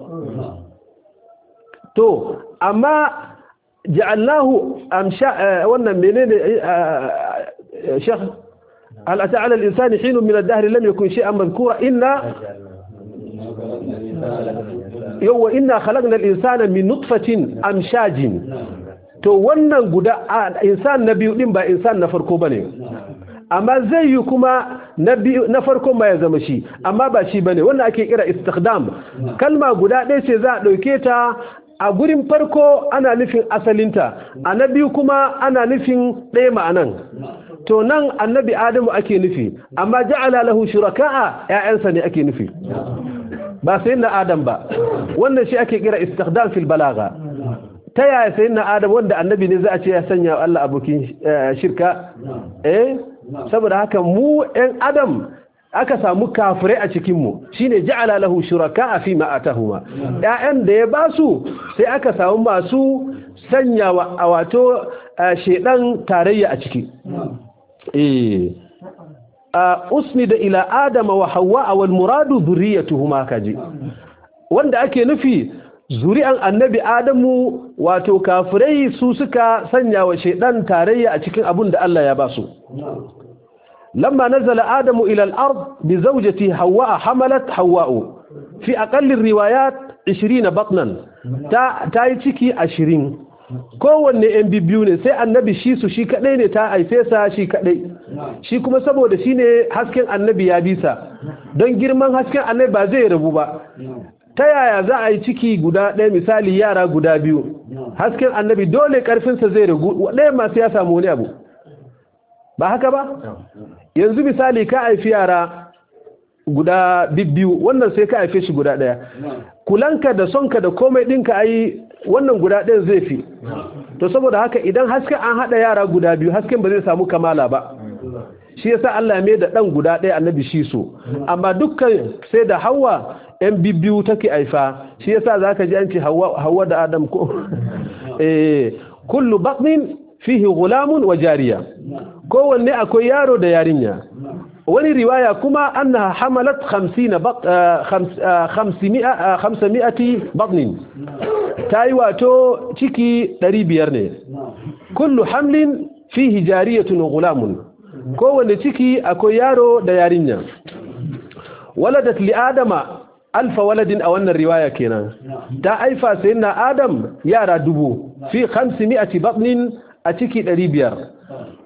to amma ja'alnahu amsha wannan menene shekh hal ata ala al-insani hinun min ad-dahri lam yakun shay'an madhkura inna yawwa inna khalaqna al-insana min nutfatin amshajin to wannan guda insan na biyu din ba insan na farko bane amma zai yi kuma na biyu na farko ma ya zama shi amma ba shi bane wannan ake kira istikdam kalma guda ɗaya ce za a ɗauke ta a gurin farko ana nufin asalinta a na biyu kuma ana nufin ɗaya ma'anan to nan annabi adamu ake nufi amma ja'ala lahu shuraka'a ƴaƴansa ne ake nufi ba sai na adam ba wannan shi ake kira istikdam fil balaga ta yaya sai na adam wanda annabi ne za a ce ya sanya Allah abokin shirka eh saboda haka mu ɗan adam aka samu kafirai a cikinmu shine ja'ala lahu shuraka fi ma atahuma ƴaƴan da ya basu sai aka samu masu sanya wa wato shedan tarayya a ciki eh usnida ila adama wa hawa wal muradu dhurriyyatuhuma kaji wanda ake nufi zuri'an annabi adamu wato kafirai su suka sanya wa shedan tarayya a cikin abun da Allah ya basu lamma nazala adamu ila al-ard bi zawjati hawa hamalat hawa fi aqall ar-riwayat 20 batnan ta tayi ciki 20 kowanne yan biyu ne sai annabi shi su shi kadai ne ta haife sa shi kadai shi kuma saboda shine hasken annabi ya bisa don girman hasken annabi ba zai rabu ba ta yaya za a yi ciki guda ɗaya misali yara guda biyu hasken annabi dole ƙarfinsa zai ragu ɗaya masu ya samu wani abu ba haka ba yanzu misali ka haifi yara guda biyu wannan sai ka haife shi guda ɗaya kulanka da sonka da komai ɗinka a yi wannan guda ɗayan zai fi to saboda haka idan hasken an haɗa yara guda biyu hasken ba zai samu kamala ba shi yasa Allah ya mai da ɗan guda ɗaya annabi shi so amma dukkan sai da hawa yan biyu take aifa shi yasa zaka ji an ce hawa da adam ko eh kullu batnin fihi gulamun wa jariya kowanne akwai yaro da yarinya wani riwaya kuma annaha hamalat 50 500 batnin tayi wato ciki 500 ne kullu hamlin fihi jariyatun wa gulamun kowanne ciki akwai yaro da yarinya waladat li adama alfa waladin a wannan riwaya kenan ta aifa sayyidina adam yara dubu fi 500 batnin a ciki 500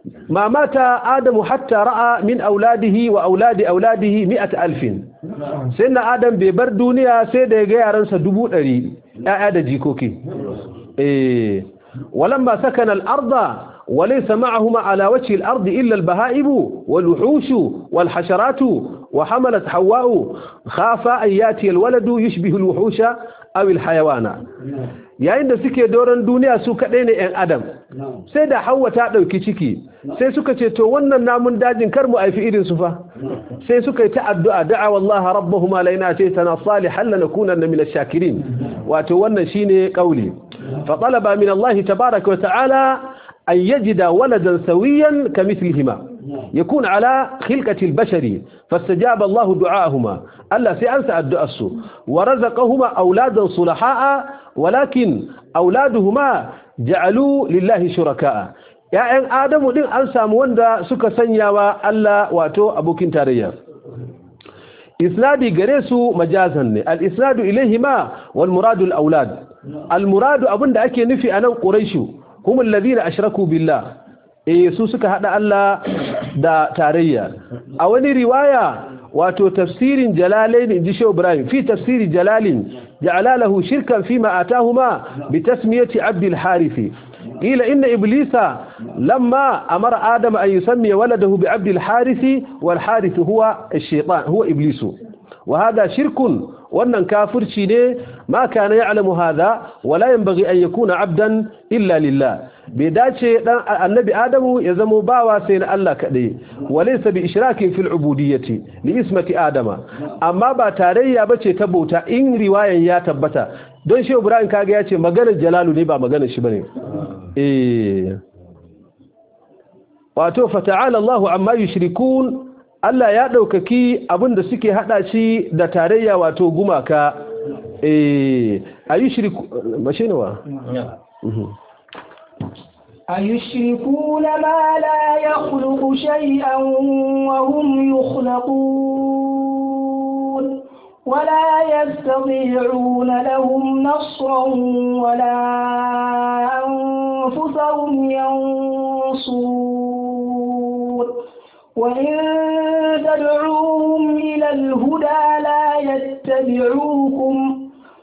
ma mata adamu hatta ra'a min auladihi wa auladi auladihi mi'at alfin sai na adam bai bar duniya sai da ya ga yaransa dubu ɗari ‘ya'ya da jikoki eh walamma sakana al-arda وليس معهما على وجه الأرض إلا البهائم والوحوش والحشرات وحملت حواء خاف أن ياتي الولد يشبه الوحوش أو الحيوان yayin da suke doron duniya su kaɗai ne 'yan adam sai da hawa ta ɗauki ciki sai suka ce to wannan namun dajin kar mu aifi irin su fa sai suka yi ta addu'a da'a wallaha rabbahuma laina ce tana salihan lanakunanna min ash-shakirin wato wannan shine kauli fa talaba min Allah tabaaraka wa ta'ala أن يجد ولدا سويا كمثلهما يكون على خلقة البشر فاستجاب الله دعاءهما ألا سيأنسى الدعاء ورزقهما أولادا صلحاء ولكن أولادهما جعلوا لله شركاء ‘ya'yan Adamu ɗin an samu wanda suka sanya wa Allah wato abokin tarayya. Isnadi gare su majazan ne, al-isnadu ilaihima wal muradu al-aulad. Al-muradu abinda ake nufi a nan ƙuraishu, هم الذين أشركوا بالله eh su suka hada Allah da tarayya a wani riwaya wato tafsirin jalalain inji Shehu Ibrahim fi tafsiri jalalin ja'ala lahu shirkan fima atahuma bi tasmiyati Abd al-Harith qila inna iblisa lamma amara adama an yusammi waladahu bi Abd al-Harith wal Harith huwa ash-shaytan huwa iblisu wa hada shirkun wannan kafirci ne ma kana ya'lamu hadha wala yanbaghi an yakuna abdan illa lillah bai dace dan annabi adamu ya zamo bawa sai na Allah kadai walaysa bi ishrakin fil ubudiyyati li ismati adama amma ba tarayya bace ta bauta in riwayan ya tabbata don shi Ibrahim kaga yace maganar jalalu ne ba maganar shi bane eh wato fata'ala Allahu amma yushrikun Allah ya ɗaukaki abin da suke haɗa shi da tarayya wato gumaka a yi shiriku mashi ne wa? أيشركون ما لا يخلق شيئا وهم يخلقون ولا يستطيعون لهم نصرا ولا أنفسهم ينصرون وإن تدعوهم إلى الهدى لا يتبعوكم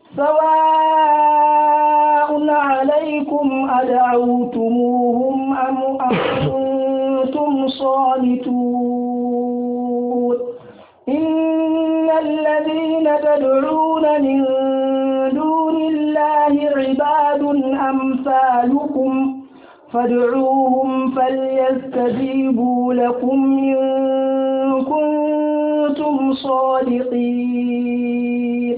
سواء عليكم أدعوتموهم أم أنتم صامتون إن الذين تدعون من دون الله عباد أمثالكم فادعوهم فليستجيبوا لكم إن كنتم صادقين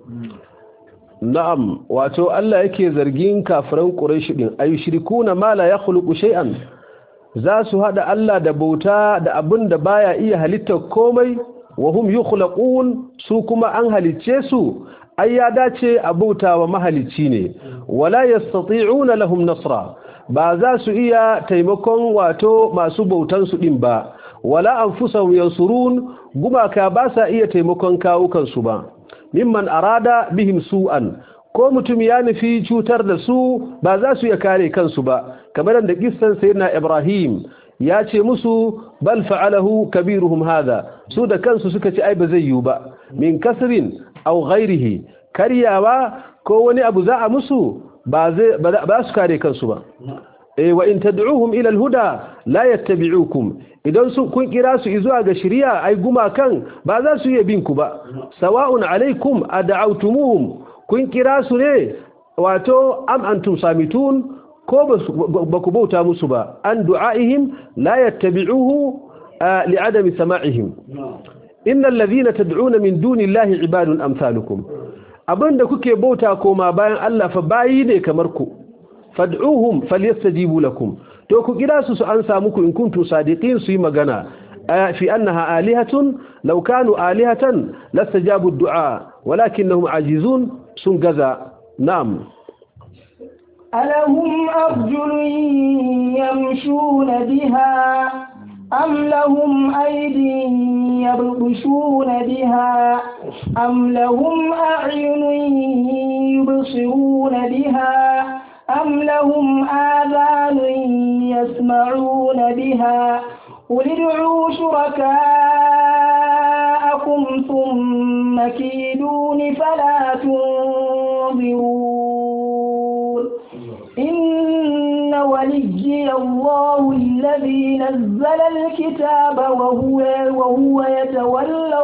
na'am wato Allah yake zargin kafiran Quraysh din ayushrikuna ma la yakhluqu shay'an za su hada Allah da bauta da abin da baya iya halitta komai wa hum yukhlaqun su kuma an halicce su ai ya dace a bauta wa mahalicci ne wala yastati'una lahum nasra ba za su iya taimakon wato masu bautan su din ba wala anfusahum yansurun gumaka ba sa iya taimakon kawukan su ba mimman arada bihim su'an ko mutum ya nufi cutar da su ba za su iya kare kansu ba kamar da kissan sayyidina Ibrahim ya ce musu bal fa'alahu kabiruhum hada su da kansu suka ci ai ba zai yiwu ba min kasrin aw ghairihi karyawa ko wani abu za a musu ba zai ba su kare kansu ba eh wa in tad'uhum ila al-huda la yattabi'ukum idan su kun kira su zuwa ga shari'a ai gumakan ba za su iya bin ku ba sawa'un alaikum ad'awtumuhum kun kira su ne wato am antum samitun ko ba ku bauta musu ba an du'aihim la yattabi'uhu li'adami sama'ihim innal ladhina tad'una min dunillahi ibadun amsalukum abinda kuke bauta koma bayan Allah fa bayi ne kamar ku fad'uhum falyastajibu lakum to ku kira su su an samu ku in kuntu sadiqin su yi magana fi annaha alihatun law kanu alihatan lastajabu ad-du'a walakinnahum ajizun sun gaza na'am ألهم أرجل يمشون بها أم لهم أيدي يبطشون بها أم لهم أعين يبصرون بها أم لهم آذان يسمعون بها قل ادعوا شركاءكم ثم كيدون فلا تنظرون إن وليي الله الذي نزل الكتاب وهو, وهو يتولى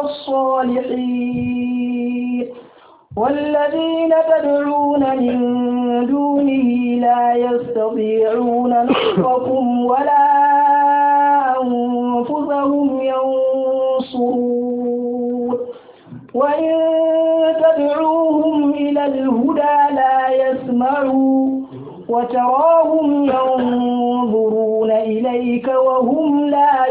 الصالحين والذين تدعون من دونه لا يستطيعون نصركم ولا أنفسهم ينصرون وإن تدعوهم إلى الهدى لا يسمعوا وتراهم ينظرون إليك وهم لا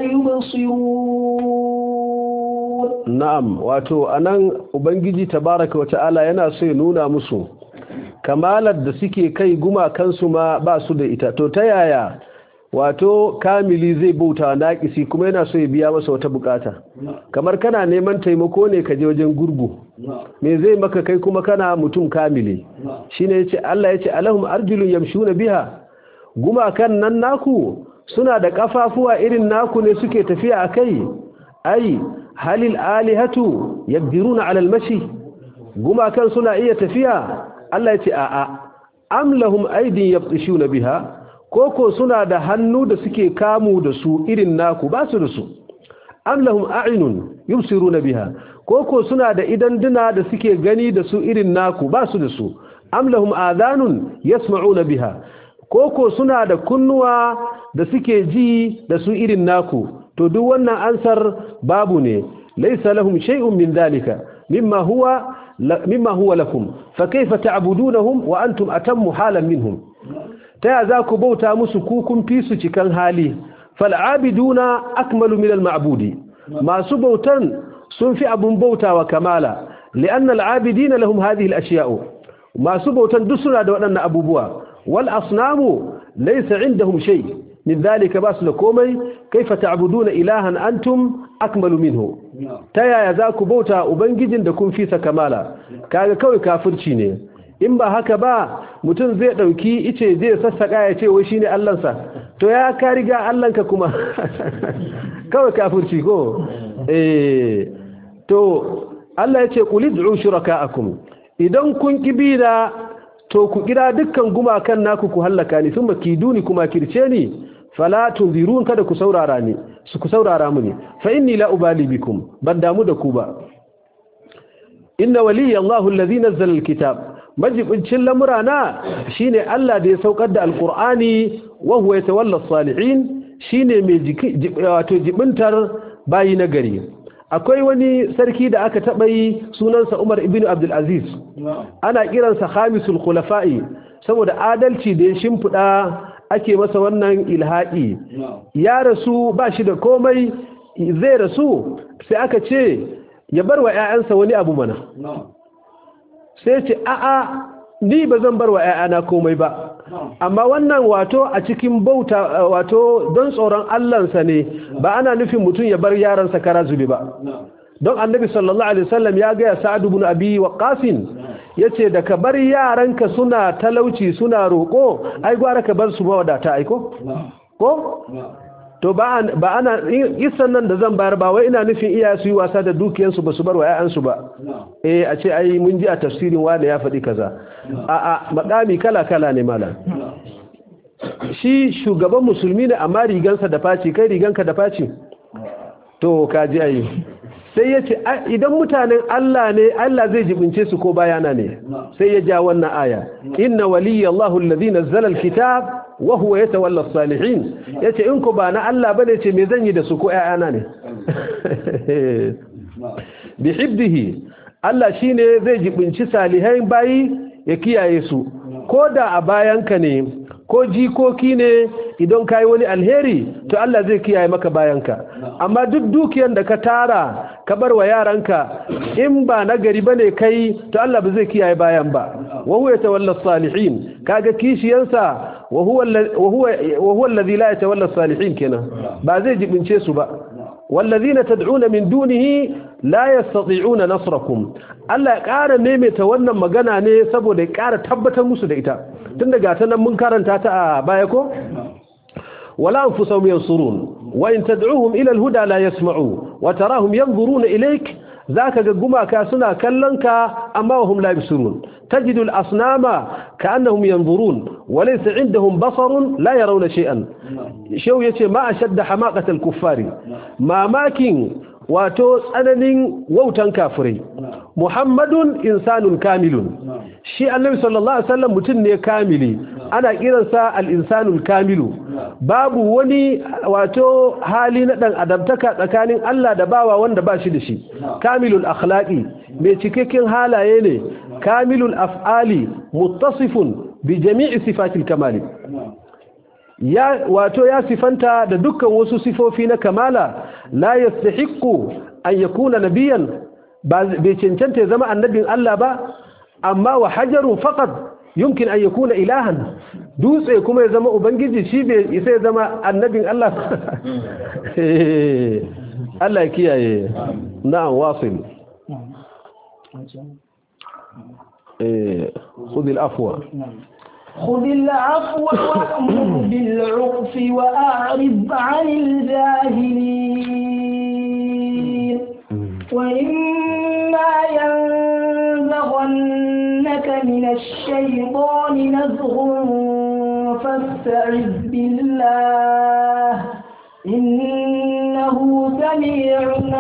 يبصرون na'am wato anan ubangiji tabaraka wa ta'ala yana so ya nuna musu kamalar da suke kai gumakansu ma ba su da ita to ta yaya wato kamili zai bauta naƙisi kuma yana so ya biya masa wata bukata kamar kana neman taimako ne ka je wajen gurgu me zai maka kai kuma kana mutum kamili shine yace Allah yace alahum arjulun yamshuna biha gumakan nan naku suna da kafafuwa irin naku ne suke tafiya akai ai halil alihatu yaqdiruna ala almashi gumakan suna iya tafiya Allah yace a'a am lahum aydin yabtishuna biha koko suna da hannu da suke kamu da su irin naku ba su da su am lahum a'yunun yubsiruna biha koko suna da idan duna da suke gani da su irin naku ba su da su am lahum adhanun yasma'una biha koko suna da kunnuwa da suke ji da su irin naku to duk wannan ansar babu ne laysa lahum shay'un min dhalika mimma huwa mimma huwa lakum fa kayfa ta'budunahum wa antum atammu halan minhum ta ya za ku bauta musu kukun fi su cikan hali fal'abiduna akmalu minal ma'budi masu bautan sun fi abun bautawa kamala li'anna al'abidina lahum hadhihi al'ashiya'u masu bautan duk suna da waɗannan abubuwa wal asnamu laysa indahum shay min dhalika basu da komai kaifa ta'buduna ilahan antum akmalu minhu ta yaya za ku bauta ubangijin da kun fi sa kamala kaga kawai kafirci ne in ba haka ba mutum zai ɗauki ice zai sassaƙa ya ce wai shine allansa to ya ka riga allanka kuma kawai kafirci ko eh to Allah ya ce qul ud'u shuraka'akum idan kun kibira to ku kira dukkan gumakan naku ku hallaka ni thumma kiduni kuma kirce ni fala tunzirun kada ku saurara ni su ku saurara mu ne fa inni la ubali bikum ban damu da ku ba inna waliyya Allahu allazi nazzala alkitab majibincin lamurana shine Allah da ya saukar da alqur'ani wa huwa yatawalla as-salihin shine mai wato jibintar bayi na gari akwai wani sarki da aka taba yi sunansa Umar ibn Abdul Aziz ana kiransa khamisul khulafa'i saboda adalci da ya shimfida ake masa wannan ilhaɗi ya rasu ba shi da komai zai rasu sai aka ce ya bar wa 'ya'yansa wani abu mana sai ce a'a ni ba zan bar wa 'ya'yana komai ba amma wannan wato a cikin bauta wato don tsoron allansa ne ba ana nufin mutum ya bar yaransa kara zubi ba don annabi sallallahu alaihi wasallam ya gaya sa'ad ibn abi waqqas yace da ka bar yaranka suna talauci suna roko ai gwara ka bar su mawadata aiko ko to ba ana isan nan da zan bayar ba wai ina nufin iya su yi wasa da dukiyansu ba su bar wa 'ya'yansu ba eh a ce ai mun ji a tafsirin wanda ya faɗi kaza a a makami kala kala ne malam shi shugaban musulmi ne amma rigansa da faci kai riganka da faci to kaji ayi sai ya ce idan mutanen Allah ne Allah zai jibince su ko bayana ne sai ya ja wannan aya inna waliyya Allahu allazi nazzala alkitab wa huwa yatawalla as-salihin yace in ko ba na Allah bane ce me zan yi da su ko ƴaƴana ne bi hibdihi Allah shine zai jibinci salihai bayi ya kiyaye su ko da a bayanka ne ko jikoki ne idan ka yi wani alheri to Allah zai kiyaye maka bayanka amma duk dukiyar da ka tara ka bar wa yaranka in ba na gari bane kai to Allah ba zai kiyaye bayan ba wa huwa yatawalla salihin kaga kishiyansa wa huwa wa huwa wa huwa alladhi la yatawalla salihin kenan ba zai jibince su ba wallazina tad'una min dunihi la yastati'una nasrakum Allah ya ƙara maimaita wannan magana ne saboda ya ƙara tabbatar musu da ita tun daga ta nan mun karanta ta a baya ko wala anfusahum yansurun wa in tad'uhum ila al-huda la yasma'u wa tarahum yanzuruna ilayk zaka ga gumaka suna kallon ka amma hum la yabsurun tajidu al-asnama ka'annahum yanzurun wa laysa 'indahum basarun la yarawna shay'an shau yace ma ashadda hamaqat al-kuffari mamakin wato tsananin wautan kafirai muhammadun insanun kamilun shi annabi sallallahu alaihi wasallam mutum ne kamili ana kiransa al-insanul kamilu babu wani wato hali na dan adamtaka tsakanin Allah da bawa wanda ba shi da shi kamilul akhlaqi mai cikakken halaye ne kamilul af'ali muttasifun bi jami'i sifatil kamali ya wato ya sifanta da dukkan wasu sifofi na kamala la yastahiqqu an yakuna nabiyan bai cancanta ya zama annabin Allah ba amma wa hajarun faqat yumkin an yakuna ilahan dutse kuma ya zama ubangiji shi bai isa ya zama annabin Allah Allah ya kiyaye na'am wasil eh khudh al-afwa خذ العفو وأمر بالعرف وأعرض عن الجاهلين وإما ينزغنك من الشيطان نزغ فاستعذ بالله إنه سميع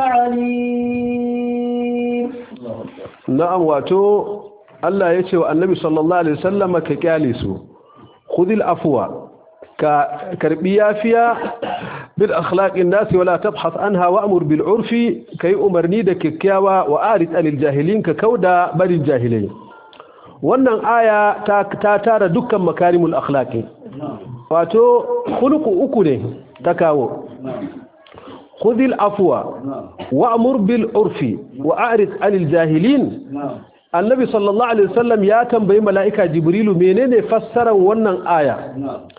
عليم نعم واتو Allah ya ce wa annabi sallallahu alaihi wasallama ka kyale su khudil afwa ka karbi yafiya bil akhlaqin nas wala tabhath anha wa'mur bil urfi kai umarni da kikkiawa wa arid anil jahilin ka kauda barin jahilai wannan aya ta, ta tara dukkan makarimul akhlaqi wato khuluqu uku ne ta kawo khudil afwa wa'mur bil urfi wa arid anil jahilin annabi sallallahu alaihi wasallam ya tambayi mala'ika jibrilu menene fassaran wannan aya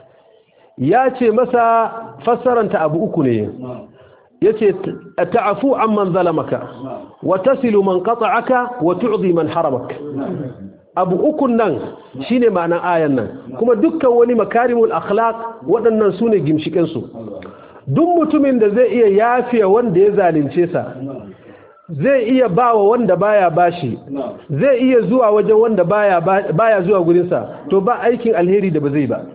ya ce masa fassaranta abu uku ne ya ce ta'afu amman zalamaka wa tasilu man qata'aka wa tu'zi man haramak abu ukun nan shine ma'anan ayan nan kuma dukkan wani makarimul akhlaq waɗannan sune gimshiken su duk mutumin da zai iya yafiya wanda ya zalunce sa zai iya bawa wanda baya bashi zai iya zuwa wajen wanda baya baya zuwa gurinsa to ba aikin alheri da ba zai ba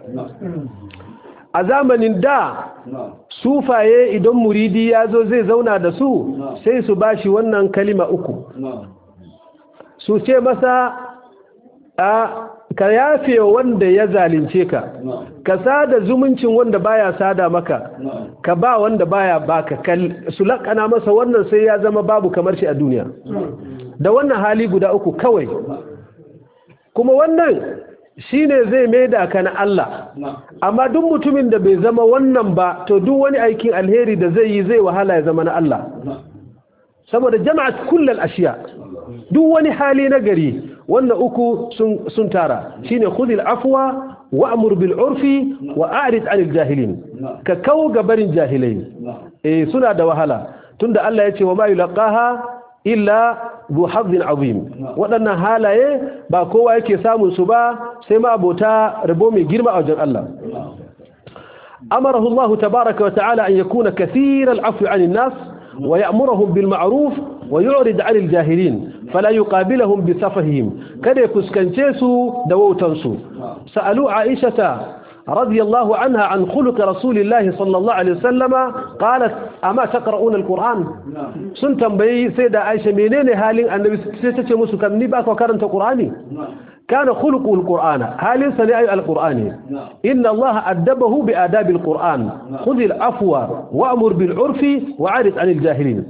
a zamanin da sufaye idan muridi ya zo zai zauna da su sai su bashi wannan kalima uku su ce masa a ka yafe wanda ya zalunce ka ka sada zumuncin wanda baya sada maka ka ba wanda baya baka su lakana masa wannan sai ya zama babu kamar shi a duniya da wannan hali guda uku kawai kuma wannan shine zai maida ka na Allah amma duk mutumin da bai zama wannan ba to duk wani aikin alheri da zai yi zai wahala ya zama na Allah saboda jama'at kullal ashiya duk wani hali na gari wannan uku sun tara shine khudhil afwa wa'mur bil urfi wa a'rid 'anil jahilin ka kawo gabarin jahilai eh suna da wahala tunda Allah ya ce wa ma yulqaha illa bu hazzin azim waɗannan halaye ba kowa yake samun su ba sai ma abota rabo mai girma a wajen Allah amarahu Allah tabaaraka wa ta'ala an yakuna kathira al-'afwi 'anil nas wa ya'muruhum bil ma'ruf wa yu'rid 'anil jahilin fala yuqabiluhum bi safahihim kada fuskance su da wautan su sa'alu aishata رضي الله عنها عن خلق رسول الله صلى الله عليه وسلم قالت أما تقرؤون القرآن سن تنبي سيدة عائشة منين هالين النبي ستة مسو كم نباك وكرنت قرآني كان خلقه القرآن هالين سنعي القرآن إن الله أدبه بآداب القرآن خذ العفو وأمر بالعرف وعرض عن الجاهلين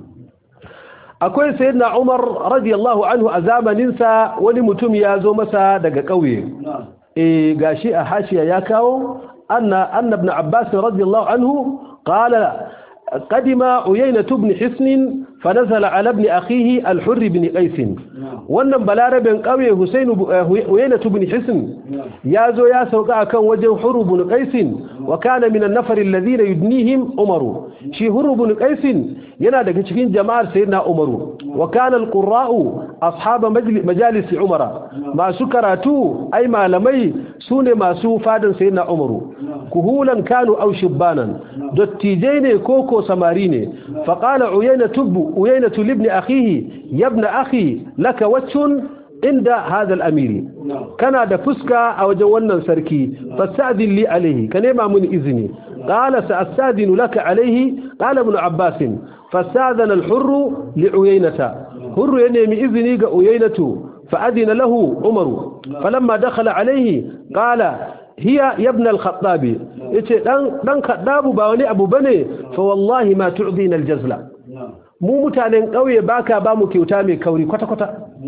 akwai sayyidina Umar radiyallahu anhu a zamaninsa wani mutum ya zo masa daga ƙauye eh gashi a hashiya ya kawo anna anna ibn abbas radiyallahu anhu qala قدم عيينة بن حسن فنزل على ابن أخيه الحر بن قيس wannan balarabin ƙauye Husainu Uyayna ibn Hisn ya zo ya sauka akan wajen Hurr ibn Qais wa kana min an-nafar alladhina yudnihim Umar shi Hurr ibn Qais yana daga cikin jama'ar sayyidina Umar wa kana al-qurra'u ashab majalis Umar masu karatu ai malamai sune masu fadan sayyidina Umar kuhulan kanu aw shibbanan dattijai ne koko samari ne fa qala Uyayna tubbu Uyayna ibn akhihi ya ibn akhi laka wacce inda hadal amiri kana da fuska a wajen wannan sarki fasta'din li alaihi ka nema mun izini qala sa'astadinu laka alaihi qala ibn abbas fasta'dana al-hurr li uyaynata hurr ya nemi izini ga uyaynatu fa'adina lahu umaru falamma dakhala alaihi qala hiya ibn al-khattab yace dan dan khaddabu ba wani abu bane fa wallahi ma tu'dina al-jazla mu mutanen ƙauye baka ba mu kyauta mai kauri kwata-kwata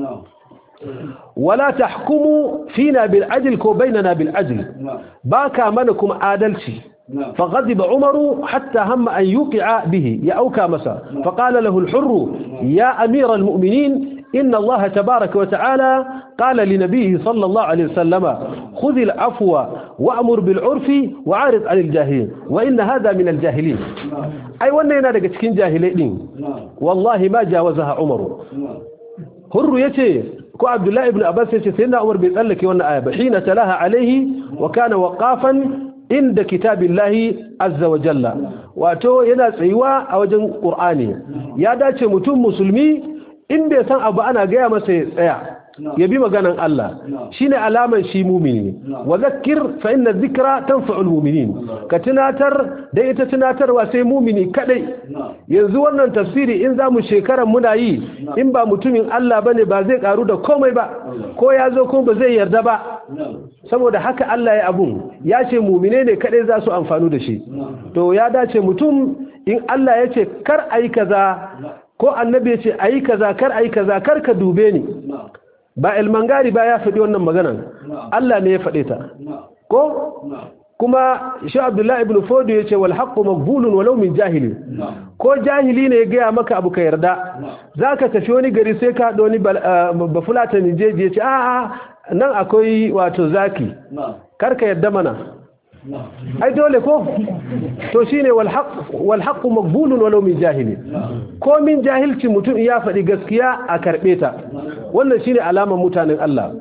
wala tahkumu fina bil ajl ko bainana bil ajl baka mana kuma adalci فغضب عمر حتى هم أن يوقع به يأوكى مسا فقال له الحر يا أمير المؤمنين إن الله تبارك وتعالى قال لنبيه صلى الله عليه وسلم خذ العفو وأمر بالعرف وعارض عن الجاهلين وإن هذا من الجاهلين أي وانا ينادك تكين جاهلين والله ما جاوزها عمر هر يتي كو عبد الله بن أباس يتي سيدنا عمر بيسألك وانا آية حين تلاها عليه وكان وقافا عند كتاب الله عز وجل واتو yana tsayuwa a wajen Qur'ani ya dace mutum musulmi in bai san abu ana gaya masa ya tsaya ya bi maganan Allah shine alaman shi mumini wa zakkir fa inna dhikra tanfa'ul mu'minin ka tunatar da ita tunatarwa sai mumini kadai yanzu wannan tafsiri in zamu shekaran muna yi in ba mutumin Allah bane ba zai karu da komai ba ko ya zo ko ba zai yarda ba saboda haka Allah ya abun ya ce mumine ne kadai za su amfanu da shi to ya dace mutum in Allah ya ce kar ayi kaza ko annabi ya ce ayi kaza kar ayi kaza kar ka dube ni ba ilmangari ba ya faɗi wannan maganan Allah ne ya faɗe ta ko kuma shi Abdullahi ibn Fodo ya ce wal haqqu maqbulun walau min jahili ko jahili ne ya gaya maka abu ka yarda zaka tafi wani gari sai ka haɗo wani bafulata ni jeji ya ce a'a nan akwai wato zaki kar ka yarda mana ai dole ko to shine wal haqq wal haqq maqbulun walau min jahili ko min jahilci mutum ya faɗi gaskiya a karbe ta wannan shine alamar mutanen Allah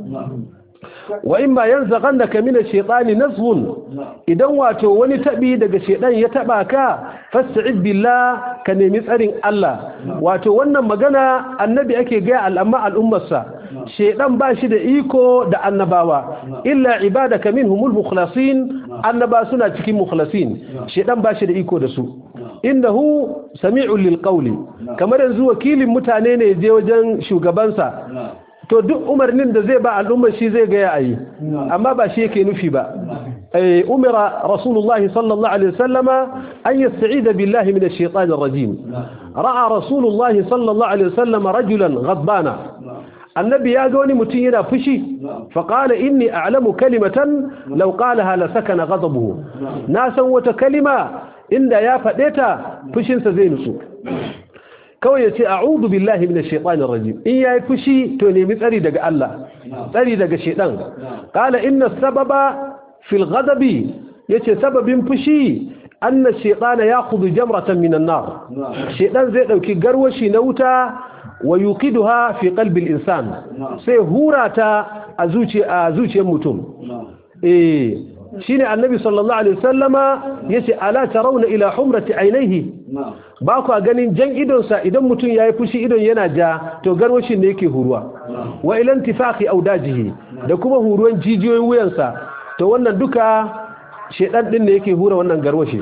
wa in ba yanzaghannaka min ash-shaytani nazghun idan wato wani tabi daga shedan ya taba ka fasta'id billah ka nemi tsarin Allah wato wannan magana annabi ake ga al'amma al'ummarsa shedan ba shi da iko da annabawa illa ibadaka minhumul mukhlasin annaba suna cikin mukhlasin shedan ba shi da iko da su innahu sami'un lil qawli kamar yanzu wakilin mutane ne je wajen shugabansa to duk umarnin da zai ba al'ummar shi zai gaya ayi amma ba shi yake nufi ba ay umira rasulullahi sallallahu alaihi wasallama an yasta'ida billahi minash shaitanir rajim ra'a rasulullahi sallallahu alaihi wasallama rajulan ghadbana annabi ya ga wani mutum yana fushi faqala inni a'lamu kalimatan law qalaha la sakana ghadabuhu na san wata kalima inda ya faɗe ta fushinsa zai nutsu kawai ya ce a'udhu billahi minash shaitanir rajim in yayi fushi to nemi tsari daga Allah tsari daga shedan qala inna sababa fil ghadabi yace sababin fushi anna shaytana ya'khudhu jamratan minan nar shedan zai dauki garwashi na wuta wa yuqiduha fi qalbi al-insan sai hurata a zuciya zuciyar mutum eh shine annabi sallallahu alaihi wasallama yace ala tarawna ila humrati ainihi ba ku ganin jan idonsa idan mutum yayi fushi idon yana ja to garwashin ne yake huruwa wa ila intifaqi audajihi da kuma huruwan jijiyoyin wuyansa to wannan duka shedan din ne yake hura wannan garwashi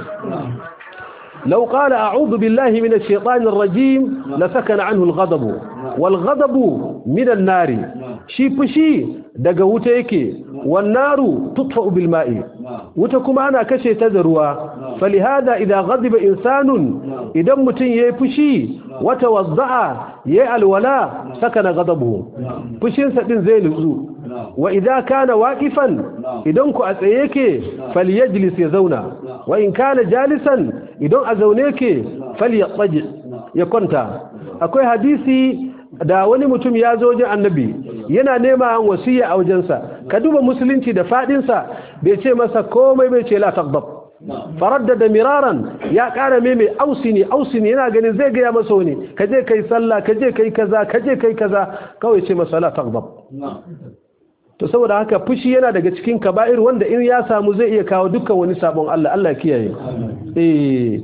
لو قال أعوذ بالله من الشيطان الرجيم لسكن عنه الغضب والغضب من النار شي فشي daga wuta yake wannaru tutfa'u bil ma'i wuta kuma ana kashe ta da ruwa falihada idan ghadiba insanun idan mutun yayi fushi wata wadda'a yayi alwala sakana ghadabuhu fushin sa din zai nutsu wa idza kana waqifan idan ku a tsaye yake falyajlis ya zauna wa in kana jalisan idan a zaune yake falyattaji ya kwanta akwai hadisi da wani mutum ya zo wajen annabi yana nema an wasiya a wajensa ka duba musulunci da fadinsa bai ce masa komai bai ce la taghdab faraddada miraran ya kara mai mai ausini ausini yana ganin zai gaya masa wani ka je kai sallah ka je kai kaza ka je kai kaza kawai ce masa la taghdab to saboda haka fushi yana daga cikin kaba'ir wanda in ya samu zai iya kawo dukkan wani sabon Allah Allah kiyaye eh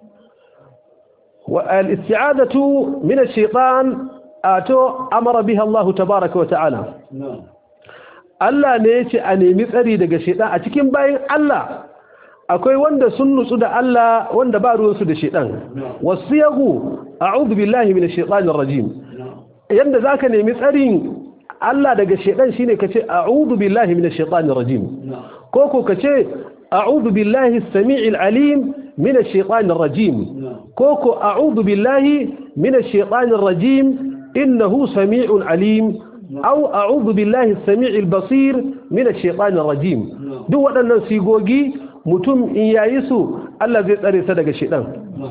wa al-isti'adatu min ash-shaytan ato amara biha Allah tabaaraka wa ta'ala Allah ne yace a nemi tsari daga shaytan a cikin bayin Allah akwai wanda sun nutsu da Allah wanda ba ruwansu da shaytan wasiyahu a'udhu billahi minash shaitanir rajim yanda zaka nemi tsarin Allah daga shedan shine kace a'udhu billahi minash shaitanir rajim ko ko kace a'udhu billahi as-sami'il alim minash shaitanir rajim ko ko a'udhu billahi minash shaitanir rajim innahu sami'un alim aw a'udhu billahi as-sami'il basir minash shaitanir rajim duk waɗannan sigogi mutum in yayi su Allah zai tsare sa daga shedan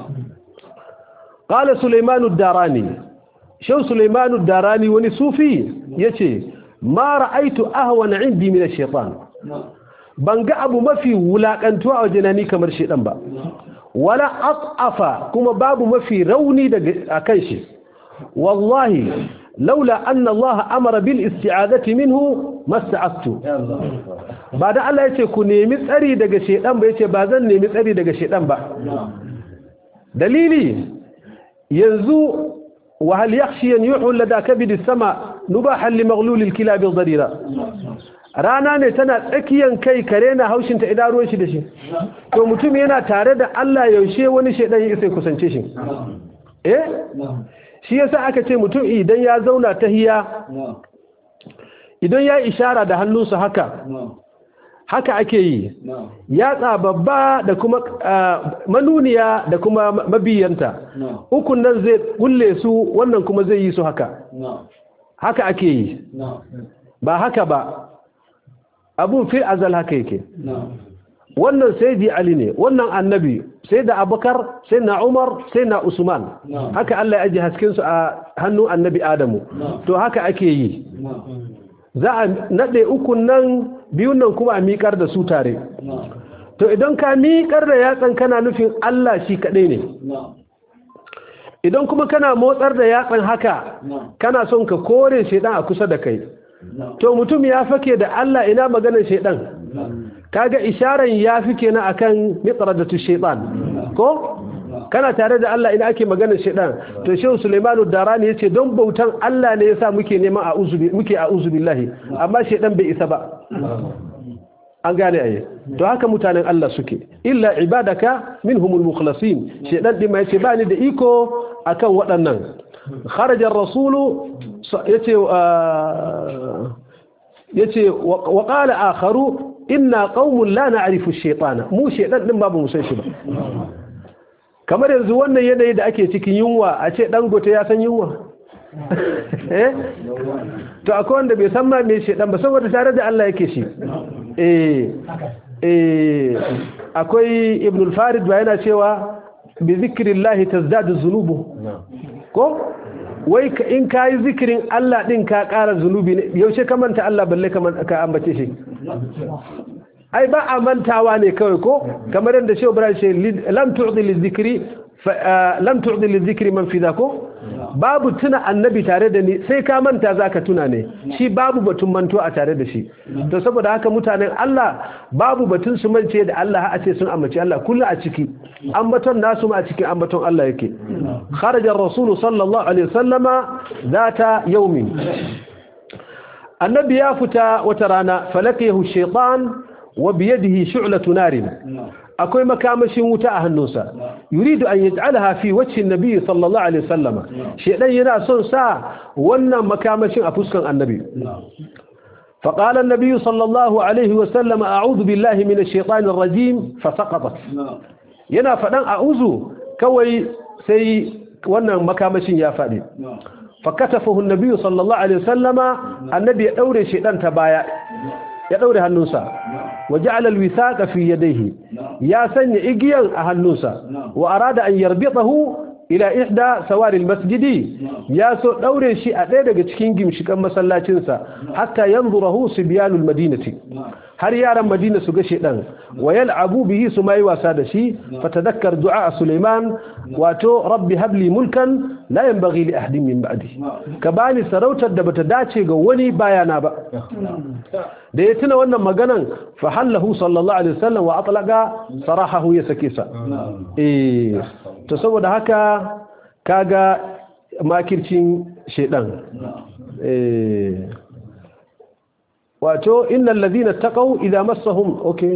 qala sulaimanu ad-darani shan Sulaimanu Darani wani sufi yace ma ra'aitu ahwana indi min ash-shaytan ban ga abu mafi wulakantuwa a wajena kamar shedan ba wala atafa kuma babu mafi rauni daga akan shi wallahi laula anna Allah amara bil isti'adati minhu masta'adtu ba da Allah yace ku nemi tsari daga shedan ba yace ba zan nemi tsari daga shedan ba dalili yanzu وهل يخشي أن يحول لدى كبد السماء نباحا لمغلول الكلاب الضريرة rana ne tana tsakiyan kai kare na haushin ta idan ruwan shi da shi to mutum yana tare da Allah yaushe wani shedan ya sai kusance shi eh shi yasa aka ce mutum idan ya zauna tahiya idan ya ishara da hannunsa haka haka ake yi yatsa babba da kuma manuniya da kuma mabiyanta ukun nan zai kulle su wannan kuma zai yi su haka haka ake yi ba haka ba abun fi azal haka yake wannan sai di ali ne wannan annabi sai da abubakar sai na umar sai na usman haka allah ya ajiye haskensu a hannun annabi adamu to haka ake yi za a naɗe ukun nan biyun nan kuma a miƙar da su tare to idan ka miƙar da yatsan kana nufin Allah shi kaɗai ne idan kuma kana motsar da yatsan haka kana son ka kore shaidan a kusa da kai to mutum ya fake da Allah ina maganar shaidan kaga isharan ya fi kenan akan mitradatu shaitan ko kana tare da Allah ina ake maganar shaitan to shehu Sulaimanu Darani yace don bautan Allah ne yasa muke neman a'udhu muke a'udhu billahi amma shaitan bai isa ba an gane aye to haka mutanen Allah suke illa ibadaka minhumul mukhlasin shaitan din ma yace ba ni da iko akan waɗannan kharaja ar-rasulu yace yace wa qala akharu inna qaumun la na'rifu ash-shaytana mu shaytan din babu musan shi ba kamar yanzu wannan yanayi da ake cikin yunwa a ce dangote ya san yunwa eh to akwai wanda bai san ma me shaytan ba saboda tare da Allah yake shi eh eh akwai ibn al-farid ba yana cewa bi zikrillahi tazdadu dhunubu ko wai in ka yi zikirin Allah ɗin ka ƙara zunubi ne yaushe ka manta Allah balle ka ambace shi ai ba a mantawa ne kawai ko kamar yadda shi Ibrahim ce lam tu'di lizikri lam tu'di lizikri man fida ko babu tuna annabi tare da ni sai ka manta zaka tuna ne shi babu batun manto a tare da shi to saboda haka mutanen Allah babu batun su mance da Allah a ce sun ambaci Allah kullu a ciki ambaton nasu ma a cikin ambaton Allah yake kharaja ar-rasul sallallahu alaihi wasallama zata yawmin annabi ya fita wata rana falakiyahu shaytan wa biyadihi shu'latu narin akwai makamashin wuta a hannunsa yuridu an yaj'alaha fi wajhi an-nabi sallallahu alaihi wasallam shedan yana son sa wannan makamashin a fuskan annabi فقال النبي صلى الله عليه وسلم أعوذ بالله من الشيطان الرجيم فسقطت yana fadan a'udhu kawai sai wannan makamashin ya fadi fakatafahu an-nabi sallallahu alaihi wasallama annabi ya daure shedan ta baya ya daure hannunsa وجعل الوثاق في يديه يا سن إجيا أهلوسا وأراد أن يربطه ila ihda sawaril masjidi ya so daure shi a ɗaya daga cikin gimshikan masallacinsa hatta yanzurahu sibyanul madinati har yaran madina su ga shedan wa yal'abu bihi su mai wasa da shi fatadakkar du'a sulaiman wato rabbi habli mulkan la yanbaghi li ahadin min ba'di ka bani sarautar da bata dace ga wani bayana ba da ya tuna wannan maganan fa hallahu sallallahu alaihi wasallam wa atlaqa sarahahu ya sake sa eh to saboda haka kaga makircin shedan eh wato innal ladina taqaw idza massahum okay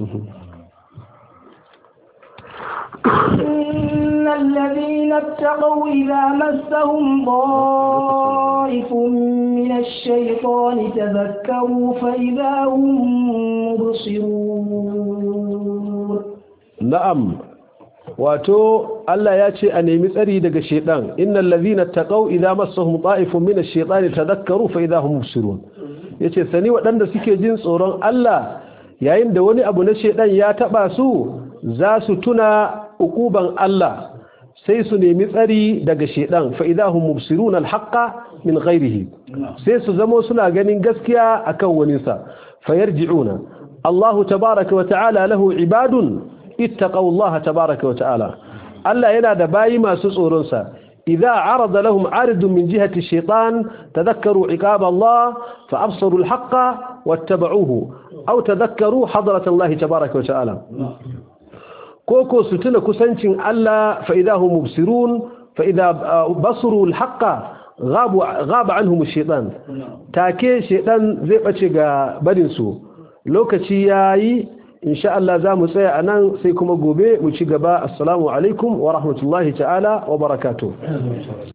إن الذين اتقوا إذا مسهم ضائف من الشيطان تذكروا فإذا هم مبصرون na'am wato Allah ya ce a nemi tsari daga shedan innal ladhina taqaw idza massahum ta'ifun min ash-shaytani tadhakkaru fa idza hum mubsirun yace sani waɗanda suke jin tsoron Allah yayin da wani abu na shedan ya taba su za su tuna ukuban Allah sai su nemi tsari daga shedan fa idza hum mubsirun al-haqqa min ghairihi sai su zamo suna ganin gaskiya akan waninsa fayarji'una Allah tabaaraka wa ta'ala lahu ibadun ittaqaw Allah tabaaraka wa ta'ala Allah yana da bayi masu tsoron sa idza arada lahum aridun min jihati ash-shaytan tadhakkaru iqab Allah fa absaru al-haqqa wattaba'uhu aw tadhakkaru hadrat Allah tabaaraka wa ta'ala koko su tuna kusancin Allah fa idza hum mubsirun fa idza basaru al-haqqa غاب غاب عنهم الشيطان take shedan zai bace ga barin su lokaci yayi insha Allah za mu tsaya a nan sai kuma gobe mu ci gaba assalamu alaikum wa rahmatullahi ta'ala wa barakatuh